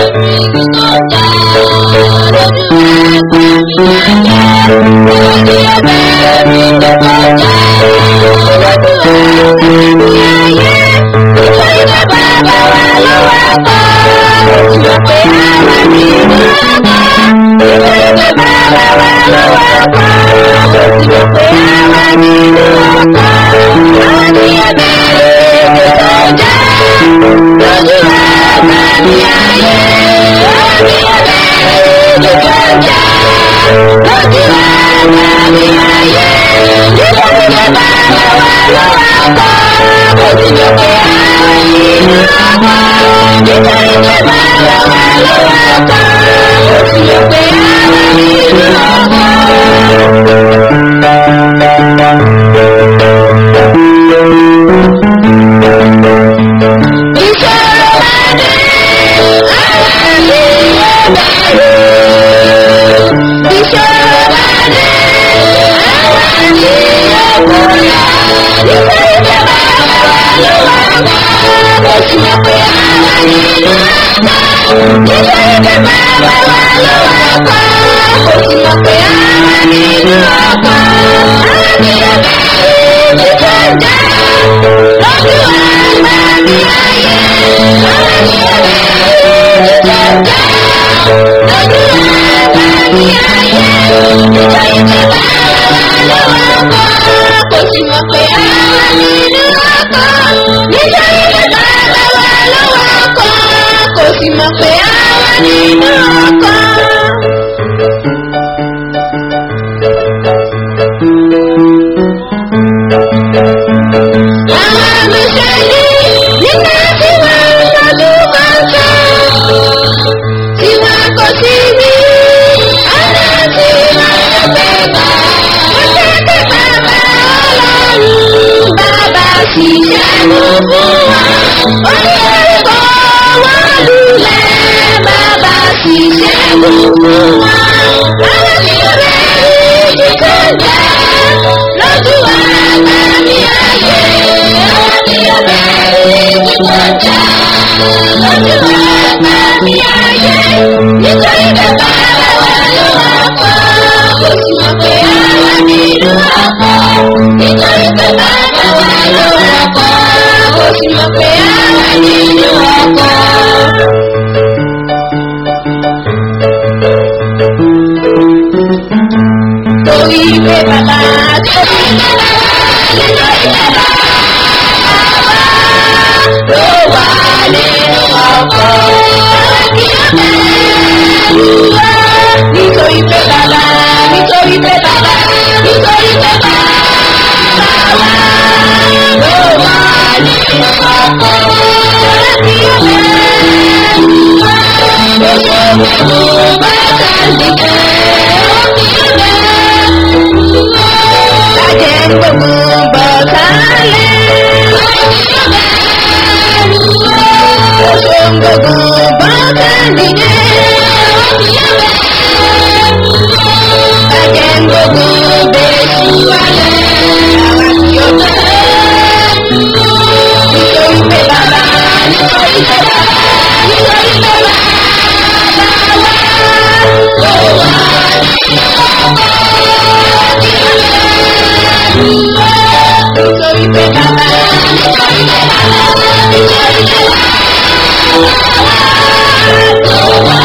Nítorí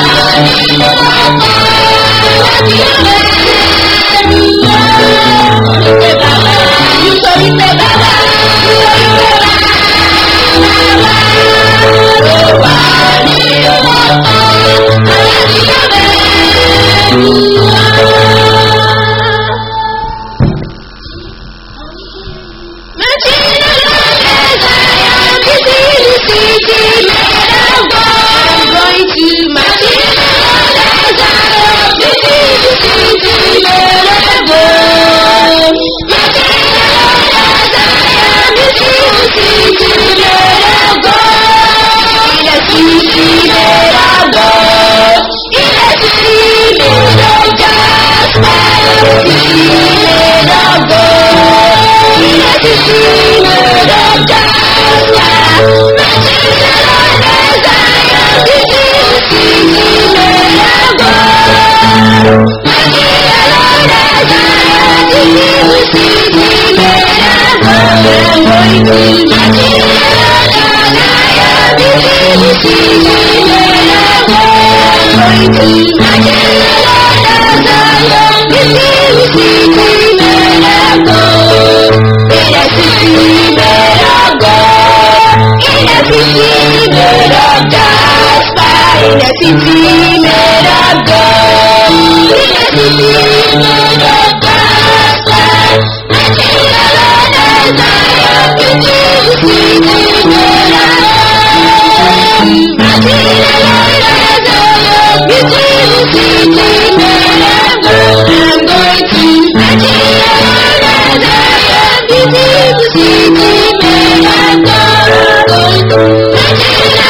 City made of gold. In a city made of gospel. Until the Lord has Zion, beautiful city made of gold. Until the Lord has Zion, beautiful city made of gold. I'm going to until the Lord has Zion, beautiful city made of gold. Going to until the Lord has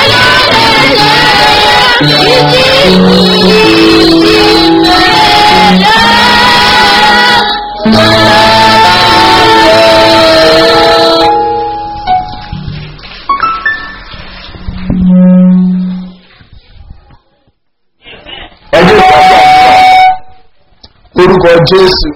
Zion. ẹjọ́ ìpàdé orúkọ jésù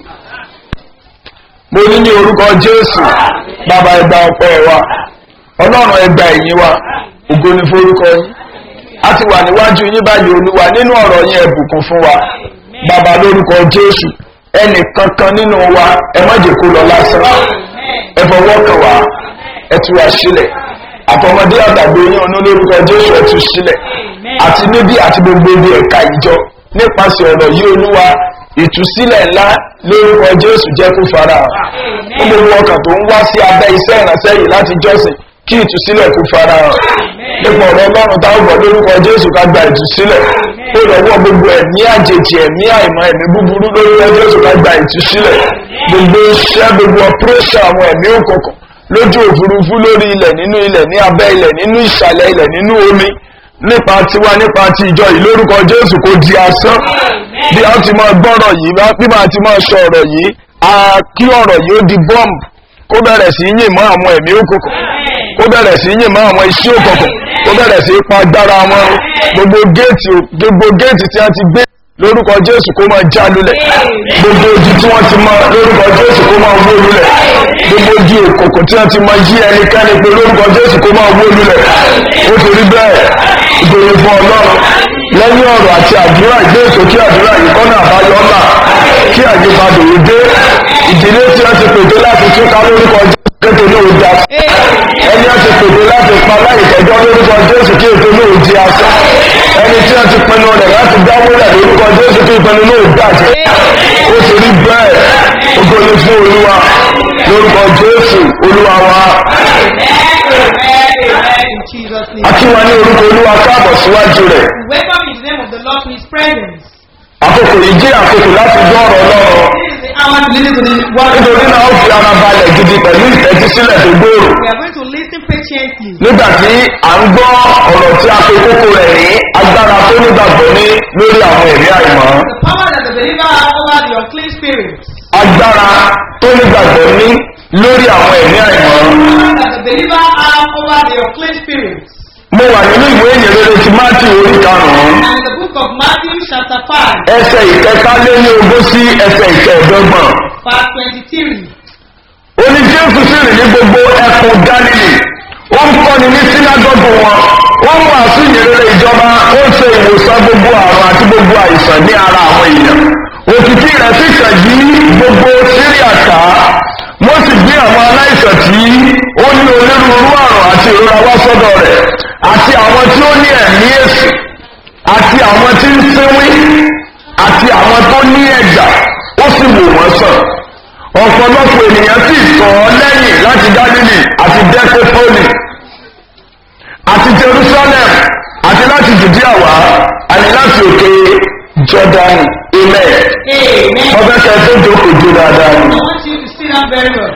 mo ní ní orúkọ jésù bàbá ẹgbà ọpẹ́ wa ọlọ́run ẹgbà ẹ̀yìn wa ògo ni forúkọ yín a ti wà níwájú yín báyìí olúwa nínú ọ̀rọ̀ yín ẹ̀bùkún fún wa bàbá lórúkọ jésù ẹnì kankan nínú wa ẹ má jẹ́ kó lọ lásán ẹ fọwọ́ kàn wá ẹ tú wa sílẹ̀ àtọmọdé àtàgbé yín ọ̀nà lórúkọ jésù ẹ tú sílẹ̀ àti níbí àti gbogbo ibi ẹ̀ka ìjọ nípasẹ̀ ọ̀rọ̀ yìí olúwa ìtúsílẹ̀ ńlá lórúkọ jésù jẹ́ kó fara hàn fún gbogbo ọkàn tó ń wá sí abẹ́ iṣẹ́ ìrànṣẹ́ yìí láti jọ́sìn kí ìtúsílẹ̀ kó fara hàn nípa ọ̀rọ̀ ọlọ́run táwọn gbọ́ lórúkọ jésù ká gba ìtúsílẹ̀ ó lọ́wọ́ gbogbo ẹ̀mí àjèjì ẹ̀mí àìmọ́ ẹ̀mí búburú lórúkọ jésù ká gba ìtúsílẹ̀ gbogbo iṣẹ́ gbogbo ọpẹ́rẹ́ṣẹ̀ àwọn ẹ̀mí òkùnkùn lójú òfurufú lórí ilẹ̀ nínú ilẹ̀ ní abẹ́ ilẹ̀ nínú ìsàlẹ̀ ilẹ̀ nínú omi nípa tiwa nípa ti ìjọ yìí lórúkọ jésù kò di asán bí a ti máa gbọ́rọ̀ yìí bí máa ti máa sọ ọ̀rọ̀ yìí a kí ọ̀rọ̀ yìí ó di bọ́ọ̀mù kó bẹ̀rẹ̀ sí yìn mọ́ àwọn ẹ̀mí òkùnkùn kó bẹ̀rẹ̀ sí yìn mọ́ àwọn iṣẹ́ òkùnkùn kó bẹ̀rẹ̀ sí pa agbára wọn gbogbo géètì gbogbo géètì tí a ti gbé lórúkọ jésù kó máa já lulẹ̀ gbogbo ojú tí wọ́n ti mọ lórúkọ jésù kó máa wó lulẹ̀ gbogbo ojú òkùnkùn tí wọ́n ti mọ yí ẹnikẹ́ni pé lórúkọ jésù kó máa wó lulẹ̀ ó torí bẹ́ẹ̀ ìgbèrè fún ọlọ́run lẹ́yìn ọ̀rọ̀ àti àdúrà ìgbé ìsókè àdúrà yìí kọ́nà àbáyọ ńlá kí àyípadà òun dé ìdílé tí wọ́n ti pèdé láti túká lórúkọ jésù kéde ní òun dá ẹni wọ́n ti pèdé láti pa láì tẹ́jọ́ lórúkọ jésù kí ètò ní òun di asán ẹni tí wọ́n ti pinnu rẹ̀ láti dáwọ́lẹ̀ lórúkọ jésù kí ìpinnu ní òun dàjẹ́ ó ti rí bẹ́ẹ̀ ògo ni fún olúwa lórúkọ jésù olúwa wa In Jesus' name. akíwa ní orúkọ olúwa káàbọ̀ síwájú rẹ̀ Welcome in the name of the Lord to his presence. àkókò yìí jẹ́ àkókò láti gbọ́ ọ̀rọ̀ ọlọ́run This is the hour to listen to the word. of nítorí God. náà ó fi ara balẹ̀ gidi pẹ̀lú ìtẹ́tísílẹ̀ tó gbòòrò We are going to listen patiently. nígbà tí à ń gbọ́ ọ̀rọ̀ tí a pe kókó rẹ̀ ní agbára tó nígbàgbọ́ ní lórí àwọn ẹ̀mí àìmọ́ The power that the believer has over the unclean spirits. agbára tó nígbàgbọ́ ní lórí àwọn ẹ̀mí àìmọ́ That the believer has over the unclean spirits. mo wà nínú ìwé ìyìnrere ti máàtì orí karùn-ún And in the book of Matthew chapter 5, ẹsẹ̀ ìkẹtàléní ogún sí ẹsẹ̀ ìkẹẹ̀dọ́gbọ̀n verse 23. ó ní jésù sì rìn ní gbogbo ẹkùn galilei ó ń kọ́ni ní sínágọ́gù wọn ó ń wàásù ìyìnrere ìjọba ó ń ṣe ìwòsàn gbogbo àrùn àti gbogbo àìsàn ní ara àwọn èèyàn òkìkí rẹ̀ sì kàn yí gbogbo síríà ká wọ́n sì gbé àwọn aláìsàn tí ó ní onírúurú àrùn àti ìrora wá sọ́dọ̀ rẹ̀ àti àwọn tí ó ní ẹ̀mí èsì àti àwọn tí ń sínwín àti àwọn tó ní ẹ̀jà ó sì wò wọ́n sàn ọ̀pọ̀lọpọ̀ ènìyàn sì sọ ọ́ lẹ́yìn láti gálílì àti dẹ́kẹ́pọ́lì àti jerusalem àti láti judea wá àti láti òkè jordan ilẹ̀ Amen. ọbẹ̀ kẹsẹ̀ jókòó jó dáadáa I ni want you to sit down very well.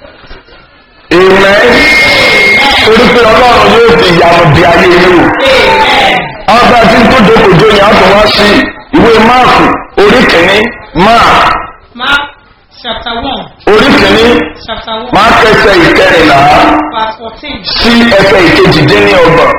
ilẹ̀ torí pé ọlọ́run yóò fi ìyàwó di ayé yìí wò Amen. ọba tí ń tó jókòó jó yẹn á tún wá sí ìwé máàkù orí kìíní máàkù Mark chapter 1, orí kìíní chapter 1, máa kẹsẹ̀ ìkẹrìnlá verse 14 sí ẹsẹ̀ ìkejìdínlọ́gbọ̀n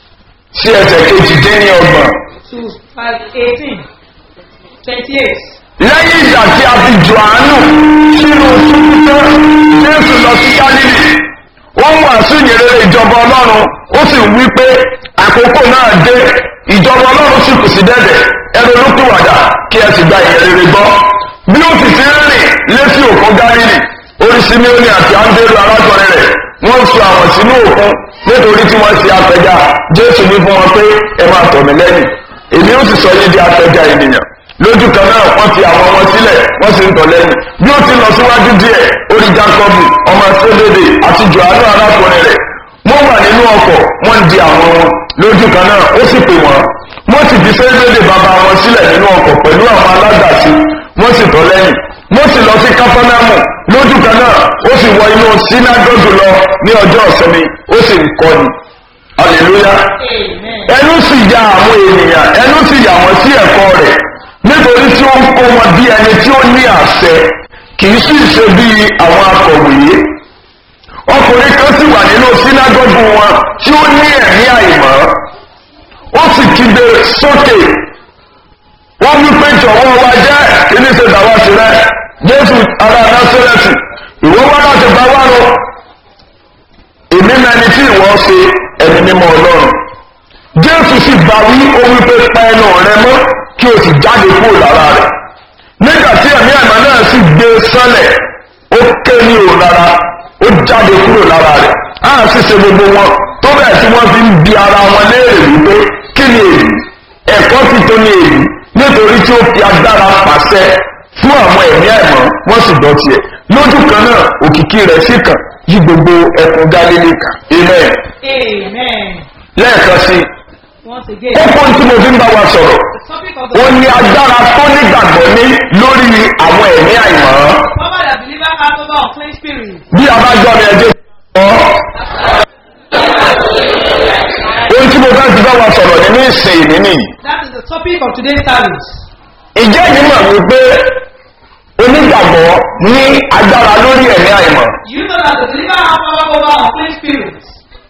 sí ẹsẹ̀ kejìdínlọ́gbọ̀n to verse 18, 28. lẹ́yìn ìgbà tí a fi jòhánù sínú túbútọ́ jésù lọ sí gálílì ó ń wàásù ìyẹrẹrẹ ìjọba ọlọ́run ó sì ń wí pé àkókò náà dé ìjọba ọlọ́run sì kù sí dẹ́dẹ̀ ẹnu olókùwàdà kí ẹ sì gba ìyẹrẹrẹ gbọ́ bí ó sì ti ń rìn létí òkun gálílì orí simeoni àti andéru arákùnrin rẹ̀ wọ́n sọ àwọn sínú òkun nítorí tí wọ́n ti apẹja jésù ní fún wọn pé ẹ máa tọ̀ mí lẹ́yìn èmi ó sì sọ yín di apẹja ènìyàn lójú kan náà wọ́n fi àwọn wọn sílẹ̀ wọ́n sì ń tọ̀ lẹ́yìn bí ó ti lọ síwájú díẹ̀ orí jacob ọmọ sódèdè àti johannu arákùnrin rẹ̀ wọ́n wà nínú ọkọ̀ wọ́n di àwọn wọn lójú kan náà ó sì pè wọ́n wọ́n sì fi sódèdè bàbá wọn sílẹ̀ nínú ọkọ̀ pẹ̀lú àwọn aládàsí wọ́n sì tọ̀ lẹ́yìn wọ́n sì lọ sí kápánámù lójú kan náà ó sì wọ inú sínágọ́gù lọ ní ọjọ́ ìsinmi ó sì ń kọ́ni hallelujah ẹnu sì ya àwọn ènìyàn ẹnu sì yà wọ́n sí ẹ̀kọ́ rẹ̀ nítorí tí ó ń kó wọn bí ẹni tí ó ní àṣẹ kì í sì ṣe bí àwọn akọ̀wé ọkùnrin kan sì wà nínú sínágọ́gù wọn tí ó ní ẹ̀mí àìmọ́ ó sì kígbe sókè wọ́n wí pé jọ̀wọ́ wa jẹ́ kí ní ṣe dàwa sí rẹ jésù ara násírẹ́tì ìwọ wá láti bá wá lọ èmi mẹni tí ìwọ ṣe ẹni mímọ́ ọlọ́run jésù sì bá wí ó wí pé pa ẹnu rẹ mọ́ kí o sì jáde kúrò lára rẹ̀ nígbà tí ẹ̀mí àìmọ́ náà sì gbé sánlẹ̀ ó ké ní òun lára ó jáde kúrò lára rẹ̀ á sì ṣe gbogbo wọn tó bẹ́ẹ̀ tí wọ́n fi ń bi ara wọn léèrè wípé kí ni èyí ẹ̀kọ́ ti tó ní èyí nítorí tí ó fi agbára pàṣẹ fún àwọn ẹ̀mí àìmọ́ wọ́n sì gbọ́ tiẹ̀ lójú kan náà òkìkí rẹ̀ sì kàn yí gbogbo ẹkùn gálílì kan amen Amen. lẹ́ẹ̀kan sí Once again, kókó tí mo fi ń bá wa sọ̀rọ̀ the topic of the ó ní agbára tó nígbàgbọ́ ní lórí àwọn ẹ̀mí àìmọ́ power that believer has over unclean spirit. bí a bá gbọ́ mi ẹjẹ́ sọ ohun tí mo fẹ́ ti bá wa sọ̀rọ̀ nínú ìsìn ìní nìyí That is the topic of today's service. ìjẹ́ yìí mọ̀ wípé onígbàgbọ́ ní agbára lórí ẹ̀mí àìmọ́ You know that the believer has power over unclean spirits.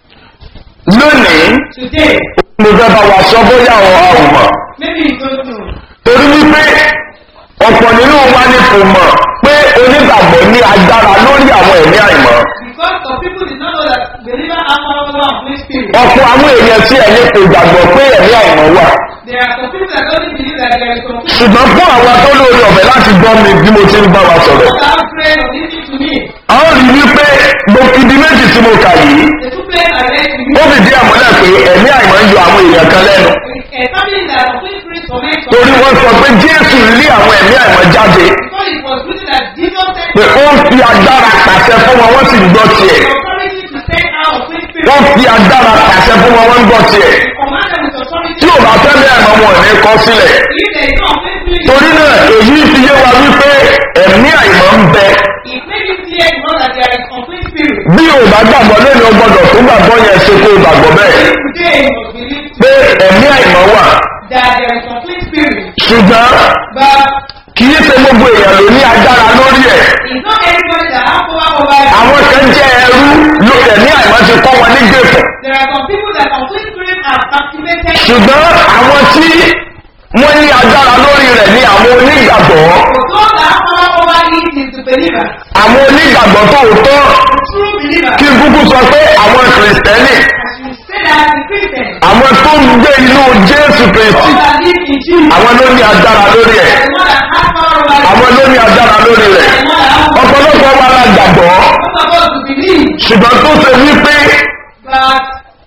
lónìí Today, mo fẹ́ bá wa sọ bóyá àwọn àwòmọ̀ maybe you don't know. torí wípé ọ̀pọ̀ nínú wa ni kò mọ̀ pé onígbàgbọ́ ní agbára lórí àwọn ẹ̀mí àìmọ́ Because some people did not know that believer has power over unclean spirits. ọ̀pọ̀ àwọn èèyàn tí ẹ̀yìn kò gbàgbọ́ pé ẹ̀mí àìmọ́ wà There are some people that don't believe that there is unclean ṣùgbọ́n fún àwọn tó lórí ọ̀bẹ láti gbọ́ mi bí mo ti ń bá wa sọ̀rọ̀ Those that have prayed or listened to me, a ó rí wípé gbogbo ibi méjì tí mo kà yìí the two places I read to ó you, fìdí àmúlẹ̀ pé ẹ̀mí àìmọ́ ń yọ àwọn èèyàn kan lẹ́nu establishing that unclean spirits torment some torí wọ́n sọ pé jésù lé àwọn ẹ̀mí àìmọ́ jáde Because it was written that Jesus said pé ó ń fi agbára pàṣẹ fún wọn wọ́n sì ń gbọ́ tiẹ̀ authority to send out unclean spirits. wọ́n fi agbára pàṣẹ fún wọn wọ́n ń gbọ́ tiẹ̀ Command them with authority. tí ò bá fẹ́ bẹ́ẹ̀ mọ́ wọn ò ní kọ́ sílẹ̀ If there is no unclean spirit, torí náà èyí fi yé wa wípé ẹ̀mí àìmọ́ ń bẹ it makes it clear to know that there is unclean spirit. bí o bá gbàgbọ́ lónìí o gbọ́dọ̀ tó gbàgbọ́ yẹn ṣe kó o gbàgbọ́ bẹ́ẹ̀ Today you must believe pé ẹ̀mí àìmọ́ wà that there is unclean spirit. ṣùgbọ́n But kì í ṣe gbogbo èèyàn ló ní agbára lórí ẹ̀ it's not everybody that has power over it. àwọn kan jẹ́ ẹrú ló ẹ̀mí àìmọ́ ti kọ́ wọn ní gbèfọ̀ There are some people that unclean spirit are activated. ṣùgbọ́n àwọn tí wọ́n ní agbára lórí rẹ̀ ní àwọn onígbàgbọ́ But those that have power over it is the believer. àwọn onígbàgbọ́ tòótọ́ The true believer. kí kúkú sọ pé àwọn kìrìsìtẹ́nì As you say that the Christian. àwọn tó ń gbé inú jésù kristi Those that live in Jesus. àwọn ló ní agbára lórí ẹ̀ The one that has power over it. àwọn ló ní agbára lórí rẹ̀ The one that has ọ̀pọ̀lọpọ̀ wa la gbàgbọ́ Not supposed to believe, ṣùgbọ́n tó ṣe wípé but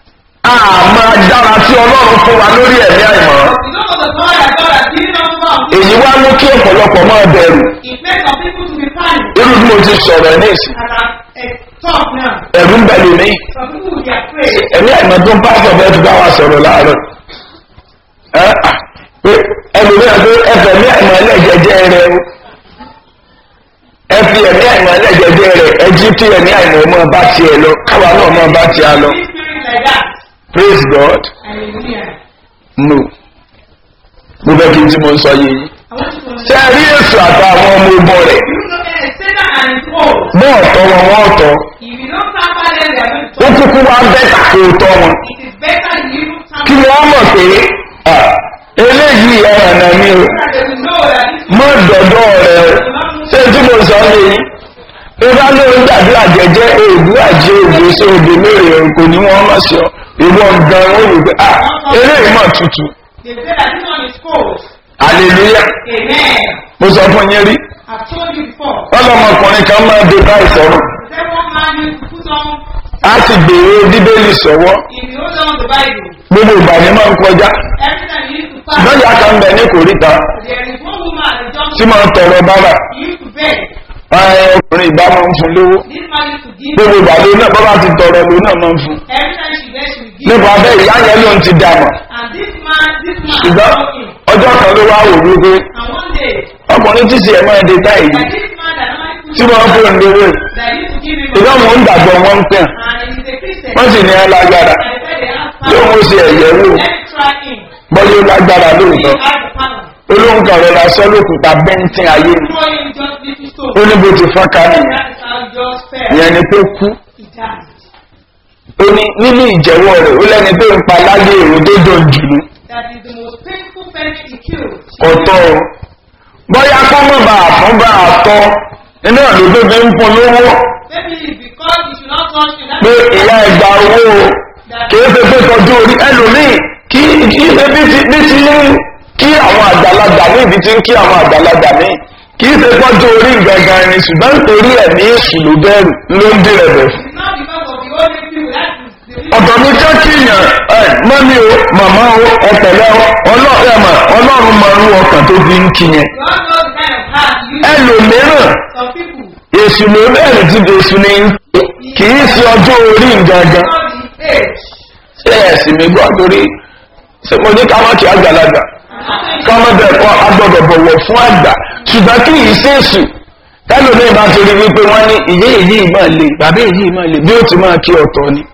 àmọ́ agbára tí ọlọ́run fún wa lórí ẹ̀mí àìmọ́ you know the power that God has given us from èyí wá mú kí ọ̀pọ̀lọpọ̀ máa bẹ̀rù it makes some people to be panicked irú bí mo ti sọ̀rọ̀ ẹ̀ ní ìsìn and are uh, talk now. ẹ̀rù ń bẹ̀rù mí Some people will be afraid. ẹ̀mí àìmọ́ tó ń pásọ̀ bẹ́ẹ̀ ti bá wa sọ̀rọ̀ láàárọ̀ ẹ́ à, pé ẹlòmíràn pé ẹfẹ̀ ẹ̀mí àìmọ́ ẹlẹ́jẹjẹ rẹ o ẹ fi ẹ̀mí àìmọ́ ẹlẹ́jẹjẹ rẹ ẹ jí tí ẹ̀mí àìmọ́ ọmọ bá tiẹ̀ lọ káwa náà ọmọ bá tiẹ̀ lọ This spirit like that. praise god Hallelujah. no mo fẹ́ kí n tí mo ń sọ yé yín I want you to ṣé understand. ẹ rí èso àtàwọn ọmọ ogun rẹ̀ You know that Satan and his foes. bọ́ọ̀ tọ́ wọn wọ́n tọ́ If you don't pamper them, they are going to ó talk. kúkú wá bẹ́tà kó o tọ́ wọn It is better you even kí pamper wọ́n mọ̀ pé à, eléyìí ẹ̀ràn náà ni o them. They will know that this mọ́ dọ̀dọ̀ rẹ̀ ṣé tí mo sọ ní yìí ìbá ló ń gbàdúrà jẹjẹ òògùn àjẹ òògùn sí òde mẹ́rin kò ní wọ́n mọ̀ sí ọ ìwọ gan ó wù pé ah eré ìmọ̀ tutù They say that this one is cold. hallelujah Amen. mo sọ fún yín rí I've told you before. ọlọmọkùnrin kan máa dé báyìí sọ̀rọ̀ The second man used to put on, á sì gbèrò bíbélì sọ̀wọ́ if you hold on the Bible, gbogbo ìgbà ni máa ń kọjá every time you used to fast, lọ́jà kan bẹ̀ ní kòríta there is one woman at the tí junction, máa ń tọrọ bábà he used to beg. ẹ, ọkùnrin ìbá máa ń fún lówó This man used to give. gbogbo ìgbà ló náà bábà ti tọrọ ló náà máa ń fún Every time she begs, she will give. nípa bẹ́ẹ̀ ìyá yẹn ló ń ti dàmọ̀ And this man, this man, ṣùgbọ́n told him. ọjọ́ kan ló wá wò wípé And one day, ọkùnrin tí sì ẹ̀ máa dé táyì that this man that normally tí wọ́n fún un lówó yìí that used to give him ìgbà money, wọn ń gbàgbọ́ wọn ń tẹ̀ and he's a Christian. wọ́n sì ní ẹ lágbára And they said they have yóò power. mú sí ẹ̀yẹ wò Let's try him. bọ́jú lágbára He lóòótọ́ has the power. olóhùn kan rẹ̀ lásán lókùúta bẹ́ńtín ayé ni Throw him just little stone. ó ní bó ti fọ́nká nìyẹn That is how he just fell. ìyẹn ni tó kú He died. ó ní nínú ìjẹ́wọ́ rẹ̀ ó lẹ́ni tó ń pa láyé èrò tó dùn jù ní That is the most painful person he killed. ọ̀tọ̀ o bóyá kó mọ̀ bá àfún bá àtọ́ iná ló tó fi ń fún lówó Maybe it's because he should not touch you. That pé ìyá ẹgbà owó o kìí ṣe pé tọjú orí ẹlòmíì kí kí ṣe bí ti bí ti ń kí àwọn àgbàlagbà ní ibi tí ń kí àwọn àgbàlagbà ní kìí ṣe tọjú orí gangan ni ṣùgbọ́n nítorí ẹ̀mí èṣù ló bẹ̀rù ló ń dìrẹ̀ bẹ̀ fún. It's not because of the only people. That is the reason. ọ̀tọ̀ ní jẹ́ kí èèyàn ẹ mọ́mí o màmá o ọ̀tẹ̀lẹ̀ o ọlọ́run ọlọ́run máa ń rú ọkàn tó fi ń kí yẹn. God knows the kind of heart you use. ẹlòmíràn Some people, èṣù ló bẹ̀rẹ̀ tí èṣù ní kìí ṣe ọjọ́ orí gangan. not the age. ṣé ẹ̀sìn mi gbọ́ torí ṣé mo ní ká má kí àgbàlagbà And ká má bẹ̀ kọ́ agbọ́dọ̀ bọ̀wọ̀ fún àgbà ṣùgbọ́n kí yìí ṣe èṣù ẹlòmíràn bá torí wípé wọ́n ní ìyé èyí máa le bàbá èyí máa le bí ó ti máa kí ọ̀tọ̀ ni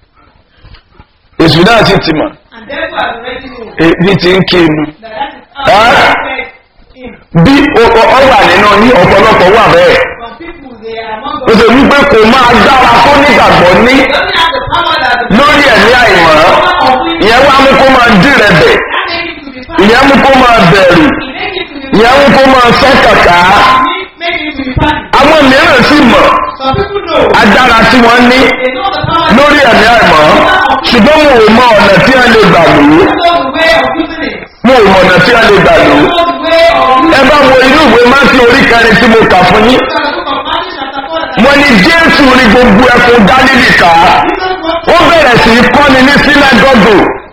èṣù náà sì ti mọ̀ and therefore I already know èyí ti ń kí inú that that is how Ah. he affect him. bí o- o- ọ wà nínú ní ọ̀pọ̀lọpọ̀ wà bẹ́ẹ̀ Some people, they are among ó us. ṣe wípé kò máa dára tó nígbàgbọ́ ní They don't have the power that the lórí ẹ̀mí àìmọ́ power of it. ìyẹn wá mú kó máa dì rẹ̀ bẹ̀ That make him to be fast. ìyẹn mú kó máa bẹ̀rù It make him to be ìyẹn mú kó máa sẹ́ kàkà make him to be panic. àwọn mìíràn sì mọ̀ Some people know. agbára tí wọ́n ní They know the power. lórí ẹ̀mí àìmọ́ ṣùgbọ́n mo ò mọ ọ̀nà tí a lè gbà lò ó They know the way of using it. mo ò mọ ọ̀nà tí a lè gbà lò They ó know the way of using ẹ it. bá wo inú ìwé máàkì orí kẹrin tí mo kà fún yín Look at the book of Matthew chapter 4 that wọ́n ní jésù ní gbogbo ẹkùn dálílì ká Jesus was ó bẹ̀rẹ̀ sí í kọ́ni ní sínágọ́gù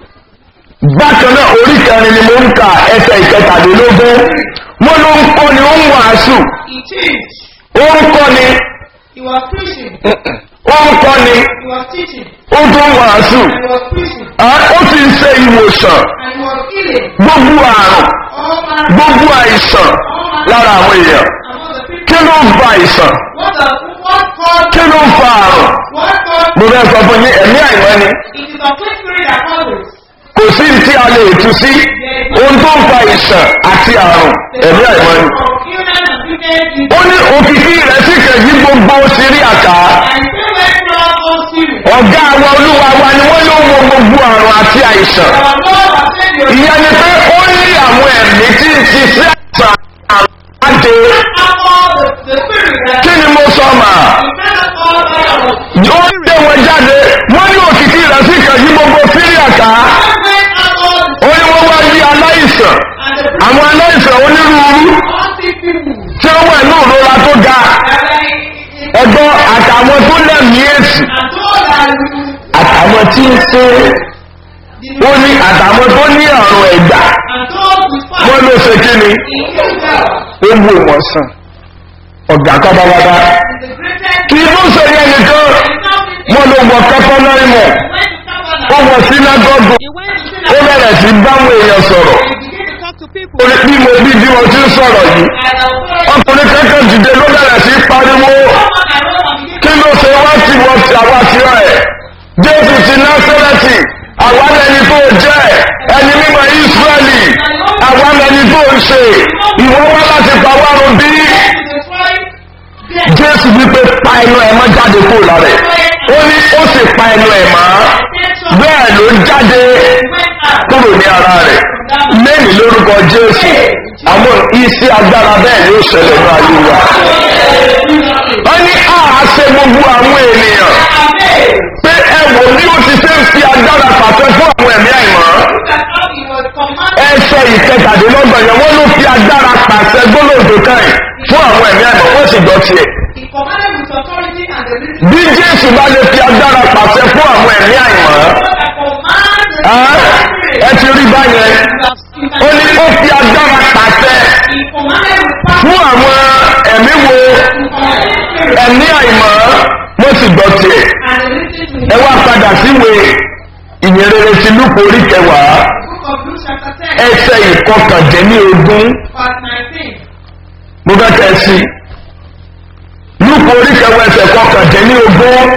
bákan náà orí kẹrin ni mo ń ka ẹsẹ̀ ìkẹtàlélógún wọ́n ló ń kọ́ni ó ń wàásù he changed. ó ń kọ́ni He was preaching. ó ń kọ́ni He was teaching. ó tún ń wàásù And he was preaching. Ah, ó ti ń ṣe ìwòsàn And he was healing. gbogbo àrùn All manner gbogbo àìsàn lára àwọn èèyàn among the people. kí ló ń fa àìsàn What the what caused kí ló ń fa àrùn what caused mo fẹ́ sọ fún yín ẹ̀mí àìmọ́ ni it is a clean spirit that causes. kò sí ní tí a lè tú sí ohun tó ń fa àìsàn àti àrùn ẹ̀mí àìmọ́ ni. Of illness and sickness is ó ní òkìkí rẹ̀ sì kẹ̀yí gbogbo sírí àká and still went throughout all spirit. ọ̀gá àwọn olúwa wa ni wọ́n ló wo gbogbo àrùn àti àìsàn Our Lord has said you ìyẹn ni pé ó ní àwọn ẹ̀mí tí ń ṣiṣẹ́ àìsàn àrùn láti have all the, the spirit that kí ni mo sọ mà you cannot all by our ó lé wọn jáde wọ́n ní òkìkí rẹ̀ sì kẹ̀yí gbogbo sírí àká went out all ó ní wọ́n wá di aláìsàn and the àwọn aláìsàn onírúurú all sick people tí ó wà ní ìrora tó ga that are in, in, ẹgbọ́n àtàwọn tó lẹ́mìí èsì and those that you àtàwọn tí ń ṣe ó ní àtàwọn tó ní àrùn ẹ̀gbà and those with fire wọ́n ló ṣe kí ni in Israel ó wù wọ́n sàn ọ̀gá kábàbàbà is the greatest kì í tún ṣe yẹn nìkan wọ́n ló wọ kẹ́kọ̀ọ́ náà mọ̀ ó wọ sínágọ́gù He went to ó bẹ̀rẹ̀ sí báwọn èèyàn sọ̀rọ̀ He began to talk to people. ó ní bí mo bí bí mo ti ń sọ̀rọ̀ yìí ọkùnrin kẹ́kẹ́ dìde ló bẹ̀rẹ̀ sí pariwo kí ló ṣe wá tí wọ́n ti àwa ti rà ẹ̀ jésù ti násẹ́rẹ́tì àwa lẹni tó jẹ́ ẹni mímọ ìsírẹ́lì àwa lẹni tó ń ṣe ìwọ wá láti pa wá run bí jésù wípé pa ẹnu ẹ̀ mọ́ jáde kúrò lára ẹ̀ ó ní ó sì pa ẹnu ẹ̀ mọ́ bẹ́ẹ̀ ló jáde kúrò ní ara rẹ̀ lẹ́yìn lórúkọ jésù àwọn iṣẹ́ agbára bẹ́ẹ̀ ni ó ṣẹlẹ̀ ní ayé wa. wọ́n ní àá ṣe gbogbo àwọn ènìyàn pé ẹ wò ní ó ti ṣe ń fi agbára pàṣẹ fún àwọn ẹ̀mí àìmọ́. ẹsẹ̀ ìkẹtàdínlọ́gbọ̀n yẹn wọ́n ló fi agbára pàṣẹ gbólóògbé káyìn fún àwọn ẹ̀mí àìmọ́ wọ́n sì gbọ́ tiẹ̀. bí jésù bá lè fi agbára pàṣẹ fún àwọn ẹ̀mí àìmọ́ ẹ ti rí báyẹn ó ní ó fi agbára pàṣẹ fún àwọn ẹ̀mí wo ẹ̀mí àìmọ́ wọ́n sì gbọ́ tiẹ̀ ẹ wá padà síwèé ìyẹrẹrẹ ti lúpọ̀ orí kẹwàá ẹsẹ̀ ìkọkàndínlógún mo fẹ́ kẹ́ ẹ sí lúpọ̀ orí kẹwàá ẹsẹ̀ ìkọkàndínlógún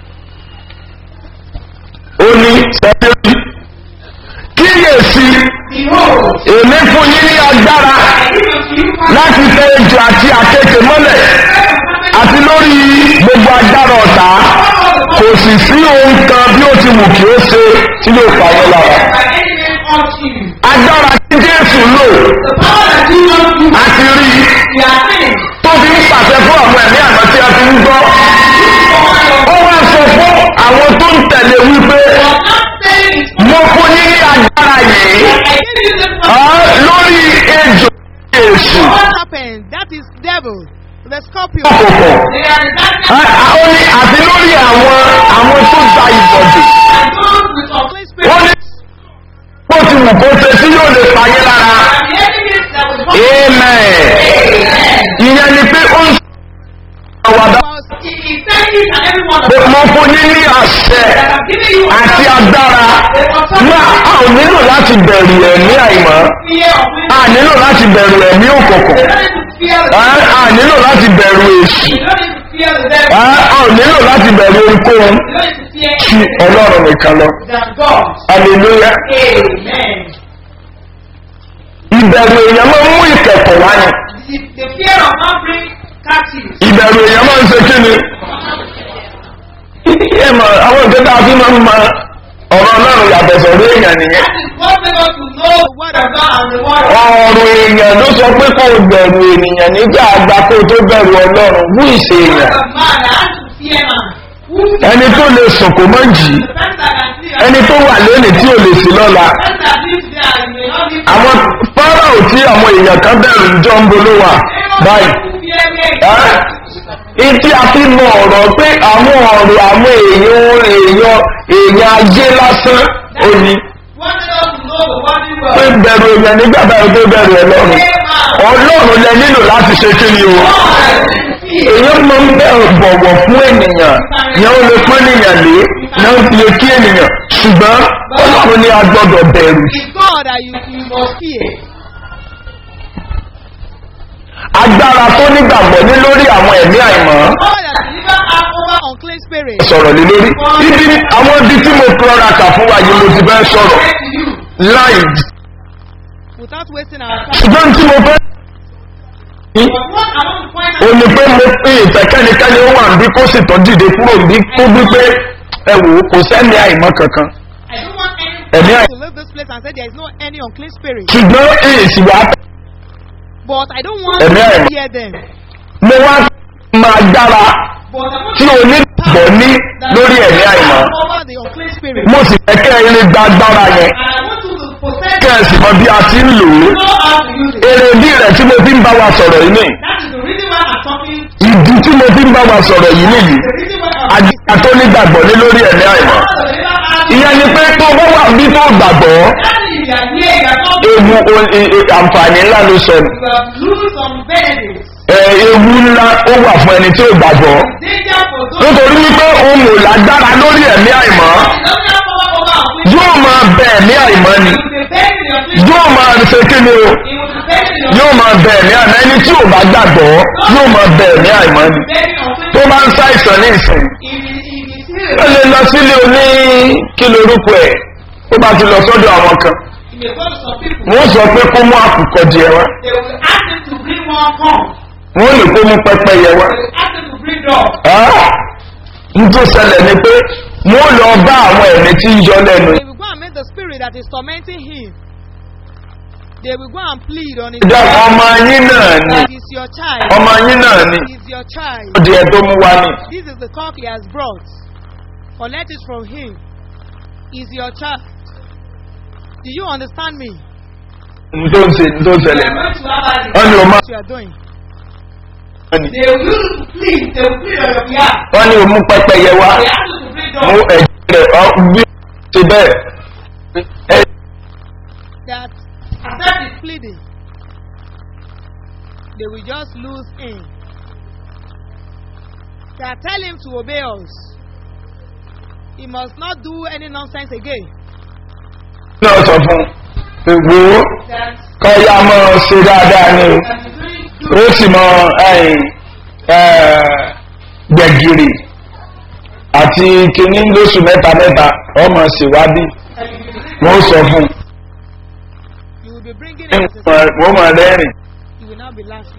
ó ní sẹ́yìn kíyèsí èmi fún yín ní agbára láti tẹ ejò àti àkekè mọ́lẹ̀ àti lórí gbogbo agbára ọ̀tá kò sì sí ohun kan bí ó ti wù kí ó ṣe tí yóò fà wọ́n lára. agbára tí jésù lò àti rí tó fi ń pàṣẹ fún àwọn ẹ̀mí àmọ́ tí a ti ń gbọ́. ó wá sọ fún àwọn tó ń tẹ̀lé wípé mo fún yín ní agbára yìí lórí ejò èṣù What happened? That is devil, the scorpion. òkùnkùn. ó ní àti lórí àwọn àwọn tó gba ìbọ̀dì. Holy Spirit. wọ́n ní bó ti wù kó ṣe tí yóò lè payé lára. amen. ìyẹn ni pé ó ń sọ àwàdà pé mo fún yín ní àṣẹ àti agbára náà a ò nílò láti bẹ̀rù ẹ̀mí àìmọ́ a nílò láti bẹ̀rù ẹ̀mí òkùnkùn a nílò láti bẹ̀rù èṣù a ò nílò láti bẹ̀rù ohunkóhun tí ọlọ́run nìkan lọ hallelujah ìbẹ̀rù èèyàn máa ń mú ìkẹ̀kọ̀ wá ni The fear of not bring captives. ìbẹ̀rù èèyàn máa ń ṣe kí ni ẹ mọ̀ àwọn nǹkan tá a fi máa ń ma ọ̀rọ̀ ọlọ́run yàtọ̀ sọ̀rọ̀ èèyàn nìyẹn That is what made us to know the word of God and the word of ọ̀rọ̀ èèyàn ló sọ pé kò bẹ̀rù ènìyàn nígbà àgbà kó tó bẹ̀rù ọlọ́run wú ìṣe èèyàn God. Man that has to fear man. Who is the ẹni tó lè sùn kò mọ́ jì í person that can see ẹni tó wà lónìí tí ò lè sí lọ́la The person that lives there and may not live àwọn fáráò tí àwọn èèyàn kan bẹ̀rù ìjọ ń bolo wà báyìí ẹ́ ìdí àfi mọ ọ̀rọ̀ pé àwọn ọ̀rọ̀ àwọn èèyàn èèyàn èèyàn ayé lásán ó ní What made us to know the word pé of God? bẹ̀rù èèyàn nígbà báyìí tó bẹ̀rù ọlọ́run ọlọ́run lẹ nílò láti ṣe kí ni o èèyàn máa ń bẹ̀rù bọ̀wọ̀ fún ènìyàn yẹn ó lè pín ènìyàn lé yẹn ó lè kí ènìyàn ṣùgbọ́n ọlọ́run ni a gbọ́dọ̀ bẹ̀rù It's God that you, you must fear. agbára tó nígbàgbọ́ ní lórí àwọn ẹ̀mí àìmọ́ God that deliver us over unclean spirit. sọ̀rọ̀ lé lórí ibi àwọn ibi tí mo kọ́ra kà fún wa yìí mo ti fẹ́ sọ̀rọ̀ láì Without wasting our time. ṣùgbọ́n tí mo fẹ́ But what I want to point o out ní pé mo fi ìfẹ́ kẹ́nikẹ́ni ó wà níbí kó sì tọ́ dìde kúrò níbí kó wí pé ẹ wò ó kò sẹ́ni àìmọ́ kankan I don't want any ẹ̀mí àìmọ́ To leave this place and say there is no any unclean spirit. ṣùgbọ́n èsì wà á But I don't want Ẹ̀mí to àìmọ́. hear them. mo wá máa dára but I want tí onígbàgbọ́ ní lórí ẹ̀mí àìmọ́ Over the unclean spirit. mo sì fẹ́ kẹ́ ẹ lè gba agbára yẹn and I want you to possess kẹ́ ẹ sì mọ bí a ti ń lò ó know how to use it. èrèdí rẹ̀ tí mo fi ń bá wa sọ̀rọ̀ yìí nìyí That is the reason why I'm talking. ìdí tí mo fi ń bá wa sọ̀rọ̀ yìí nìyí The reason why I'm àdìgbà tó nígbàgbọ́ ní lórí ẹ̀mí àìmọ́ the deliver us. ìyẹn ni pé tó bá wà bí tó gbàgbọ́ That is you are here, you are not ewu o- e- e- àǹfààní ńlá ló sọ ní. you have lose some benefits. ẹ ewu ńlá ó wà fún ẹni tí ó gbàgbọ́ Danger for those nítorí wípé òun ò lágbára lórí ẹ̀mí àìmọ́ who don't have power over our will. yóò máa bẹ ẹ̀mí àìmọ́ ni He will be bent in your place. yóò máa ṣe kí ni o He will be bent in your yóò máa bẹ ẹ̀mí àìmọ́ ẹni tí ò bá gbàgbọ́ yóò máa bẹ ẹ̀mí àìmọ́ ni bent in your place. tó bá ń ṣàìsàn ní ìsìn If he if he still ó lè lọ sílé oní kí lorúkọ ẹ̀ tó bá ti lọ sọ́dọ̀ àwọn kan he may go to some people. wọ́n sọ pé kó mú àkùkọ díẹ̀ wá They will ask him to bring one corn. wọ́n lè kó mú pẹ́pẹ́yẹ wá. They will ask him to bring dog. njó ṣẹlẹ̀ ni pé wọ́n lọ bá àwọn ẹ̀mí tí ń yọ lẹ́nu They will go and meet the spirit that is tormenting him. They will go and plead on his ìjà ọmọ yín náà ni It is your child. ọmọ yín náà ni It is your child. ó di ẹ tó mú wá ní. This is the cock he has brought. Collect it from him. Is your child. Do you understand me? n tó ń ṣe n tó ń They ṣẹlẹ̀ are going to have wọ́n ní o máa What you are doing? ní They will use to plead. They will plead on your behalf. wọ́n ní o mú pẹ́pẹ́yẹ wá They ask you to bring mú down. ẹ̀jẹ̀ rẹ̀ ọ bí ṣe bẹ́ẹ̀ ẹ That Accept it. pleading. They will just lose him. That tell him to obey us. He must not do any nonsense again. náà sọ fún ìwò That kọ́yà mọ́ ṣe dáadáa ni o. that is doing ó sì mọ ẹyìn gbẹ̀gìrì àti kìíní lóṣù mẹ́ta mẹ́ta ọmọ ṣèwádìí and you will wọ́n sọ fún You will be bringing un him as a wọ́n mọ̀ rẹ́rìn He will not be laughing.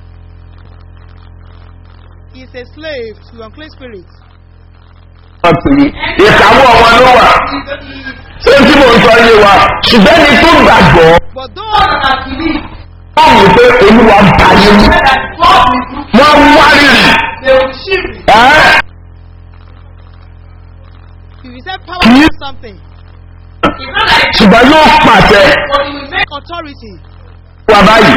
He's a slave to unclean spirits. wọ́n pè é ìkàwọ́ wọn ló wà ṣé tí mo ń sọ yé wa ṣùgbọ́n ní tó gbàgbọ́ But God those has believed wọ́n mú pé olúwa bá yé mu that God will do. wọ́n wá rírì They will shift it. ẹ́ if you say power to do something, It's not like ṣùgbọ́n yóò pàṣẹ but you will make authority. wa báyìí.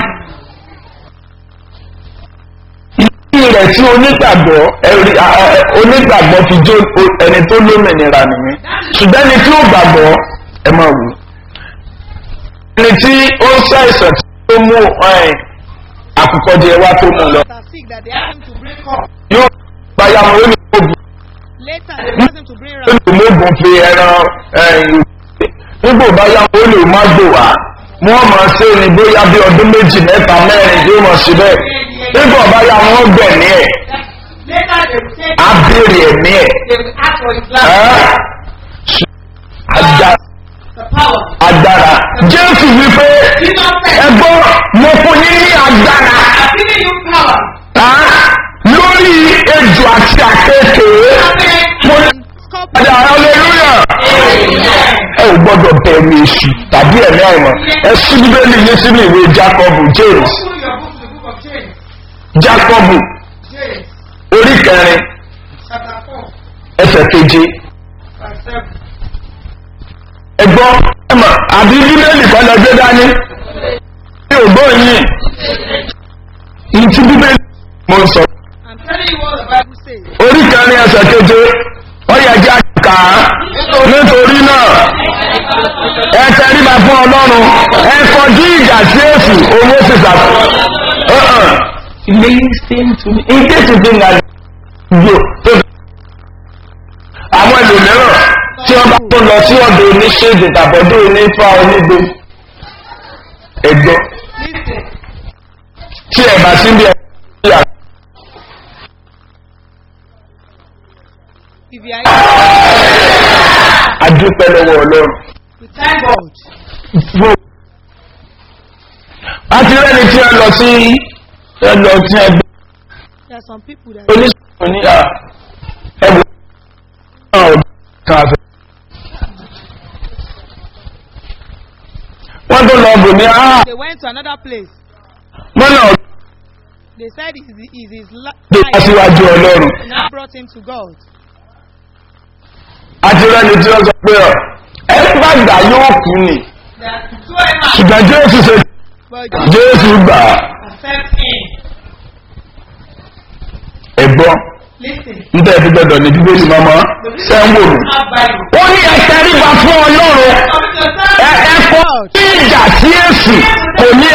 ìdí rẹ̀ tí onígbàgbọ́ ẹ̀rí- a- a- onígbàgbọ́ fi jó o- ẹni tó lómìnira nìyẹn ṣùgbọ́n ẹni tí ó gbàgbọ́ ẹ máa wù. ẹni tí ó ń ṣàìsàn tí ó mú ẹ̀, àkùkọ jẹ wá tó mú lọ That are sick that they ask him to bring up. yóò gbáyà wọn ó ní oògùn Later they ask him to bring ó ram. ní oògùn fi ẹran ẹ̀yìn nígbò báyà wọn ó lè má gbò wá wọ́n máa ṣe ni bóyá bí ọdún méjì mẹ́ta mẹ́rin tí ó mọ̀ sí bẹ́ẹ̀ nígbà báyà wọn gbẹ̀mí ẹ̀ later they will say á béèrè ẹ̀mí ẹ̀ they will ask for his life. ẹ́ Aga- The power. agbára jésù wípé Jesus said, ẹgbọ́n mo fún yín ní agbára I'm giving you power. ẹ́, lórí ejò àti àkékèé mo ní Scorpion. padà hallelujah ẹ ò gbọ́dọ̀ bẹ̀rù èṣù tàbí ẹ̀mí àìmọ̀ ẹ sí bíbélì yín sínú ìwé jacob james Open your book to the book of James. jacob James orí kẹrin chapter 4 ẹsẹ̀ keje verse 7. ẹgbọ́n ẹmọ àbí bíbélì kan lọ gbé dání ní ògbó yìí ní ti bíbélì mo ń sọ I'm telling you what the Bible says. orí kẹrin ẹsẹ̀ keje ó yẹ jẹ́ àkà nítorí náà ẹ tẹríba fún ọlọ́run ẹ kọjú ìjà sí èsì owó sì sàkó. listen to me in case you think that yo tó àwọn ẹlòmíràn tí wọ́n bá tó lọ sí ọ̀dọ̀ oníṣègùn tàbọ̀dọ̀ onífà onígbò ẹgbẹ́ Listen. tí ẹ̀ bá sí bí ẹ̀ yà If you are adúpẹ́ lọ́wọ́ ọlọ́run. we thank God. Wo- a ti rẹ́ni tí a lọ sí ẹlọ tí a gbé There are some people that oníṣòwò ní à ẹ̀bùn náà ò kan àfẹ́. wọ́n tó lọ bò ní à they went to another place. wọ́n náà They said is is his li- gbé wá life síwájú ọlọ́run. now brought him to God. a ti rẹ́ni tí wọ́n sọ pé ọ ẹ bá gbà yóò kú ni That whoever ṣùgbọ́n jésù ṣe But jésù gbà accepts him. ẹ̀gbọ́n Listen. níta ẹ̀fí gbọ́dọ̀ ní bíbélì mọ́mọ́ ṣẹ́ ń wò mí. Have Bible. ó ní ẹ̀ka ríba fún ọlọ́run. Commit yourself. ẹ ẹ kọ ìjà sí èsì kò ní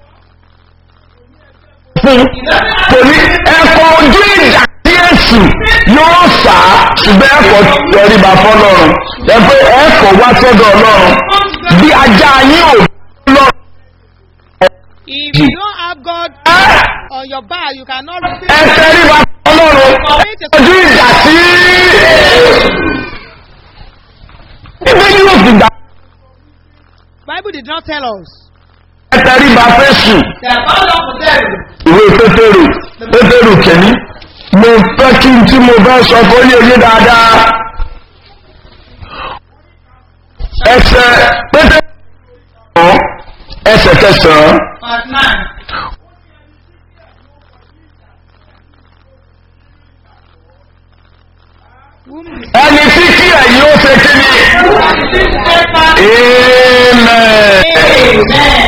fún kò ní ẹkọ ojú ìjà sí èsì yóò sá ṣùgbọ́n ẹkọ tẹríba fọlọ́run ẹ pé ẹkọ wá sọ́dọ̀ ọlọ́run bí ajá yín ò lọ. if you don't have God on your back, you cannot ẹ receive. tẹríba fọlọ́run ojú ìjà sí ibi yóò fi gbà Bible did not tell us. ẹ tẹríba fẹ́sùn. They are bound up for them. ìwé pétérù pétérù kẹ́ni mo fẹ́ kí n tí mo bá sọ kó yé yé dáadáa ẹsẹ̀ pétérù ọ̀ ẹsẹ̀ kẹsàn-án verse 9. Whom the ẹni tí kí ẹ̀yin ó ṣe kí ni Who has received steadfast amen. Amen.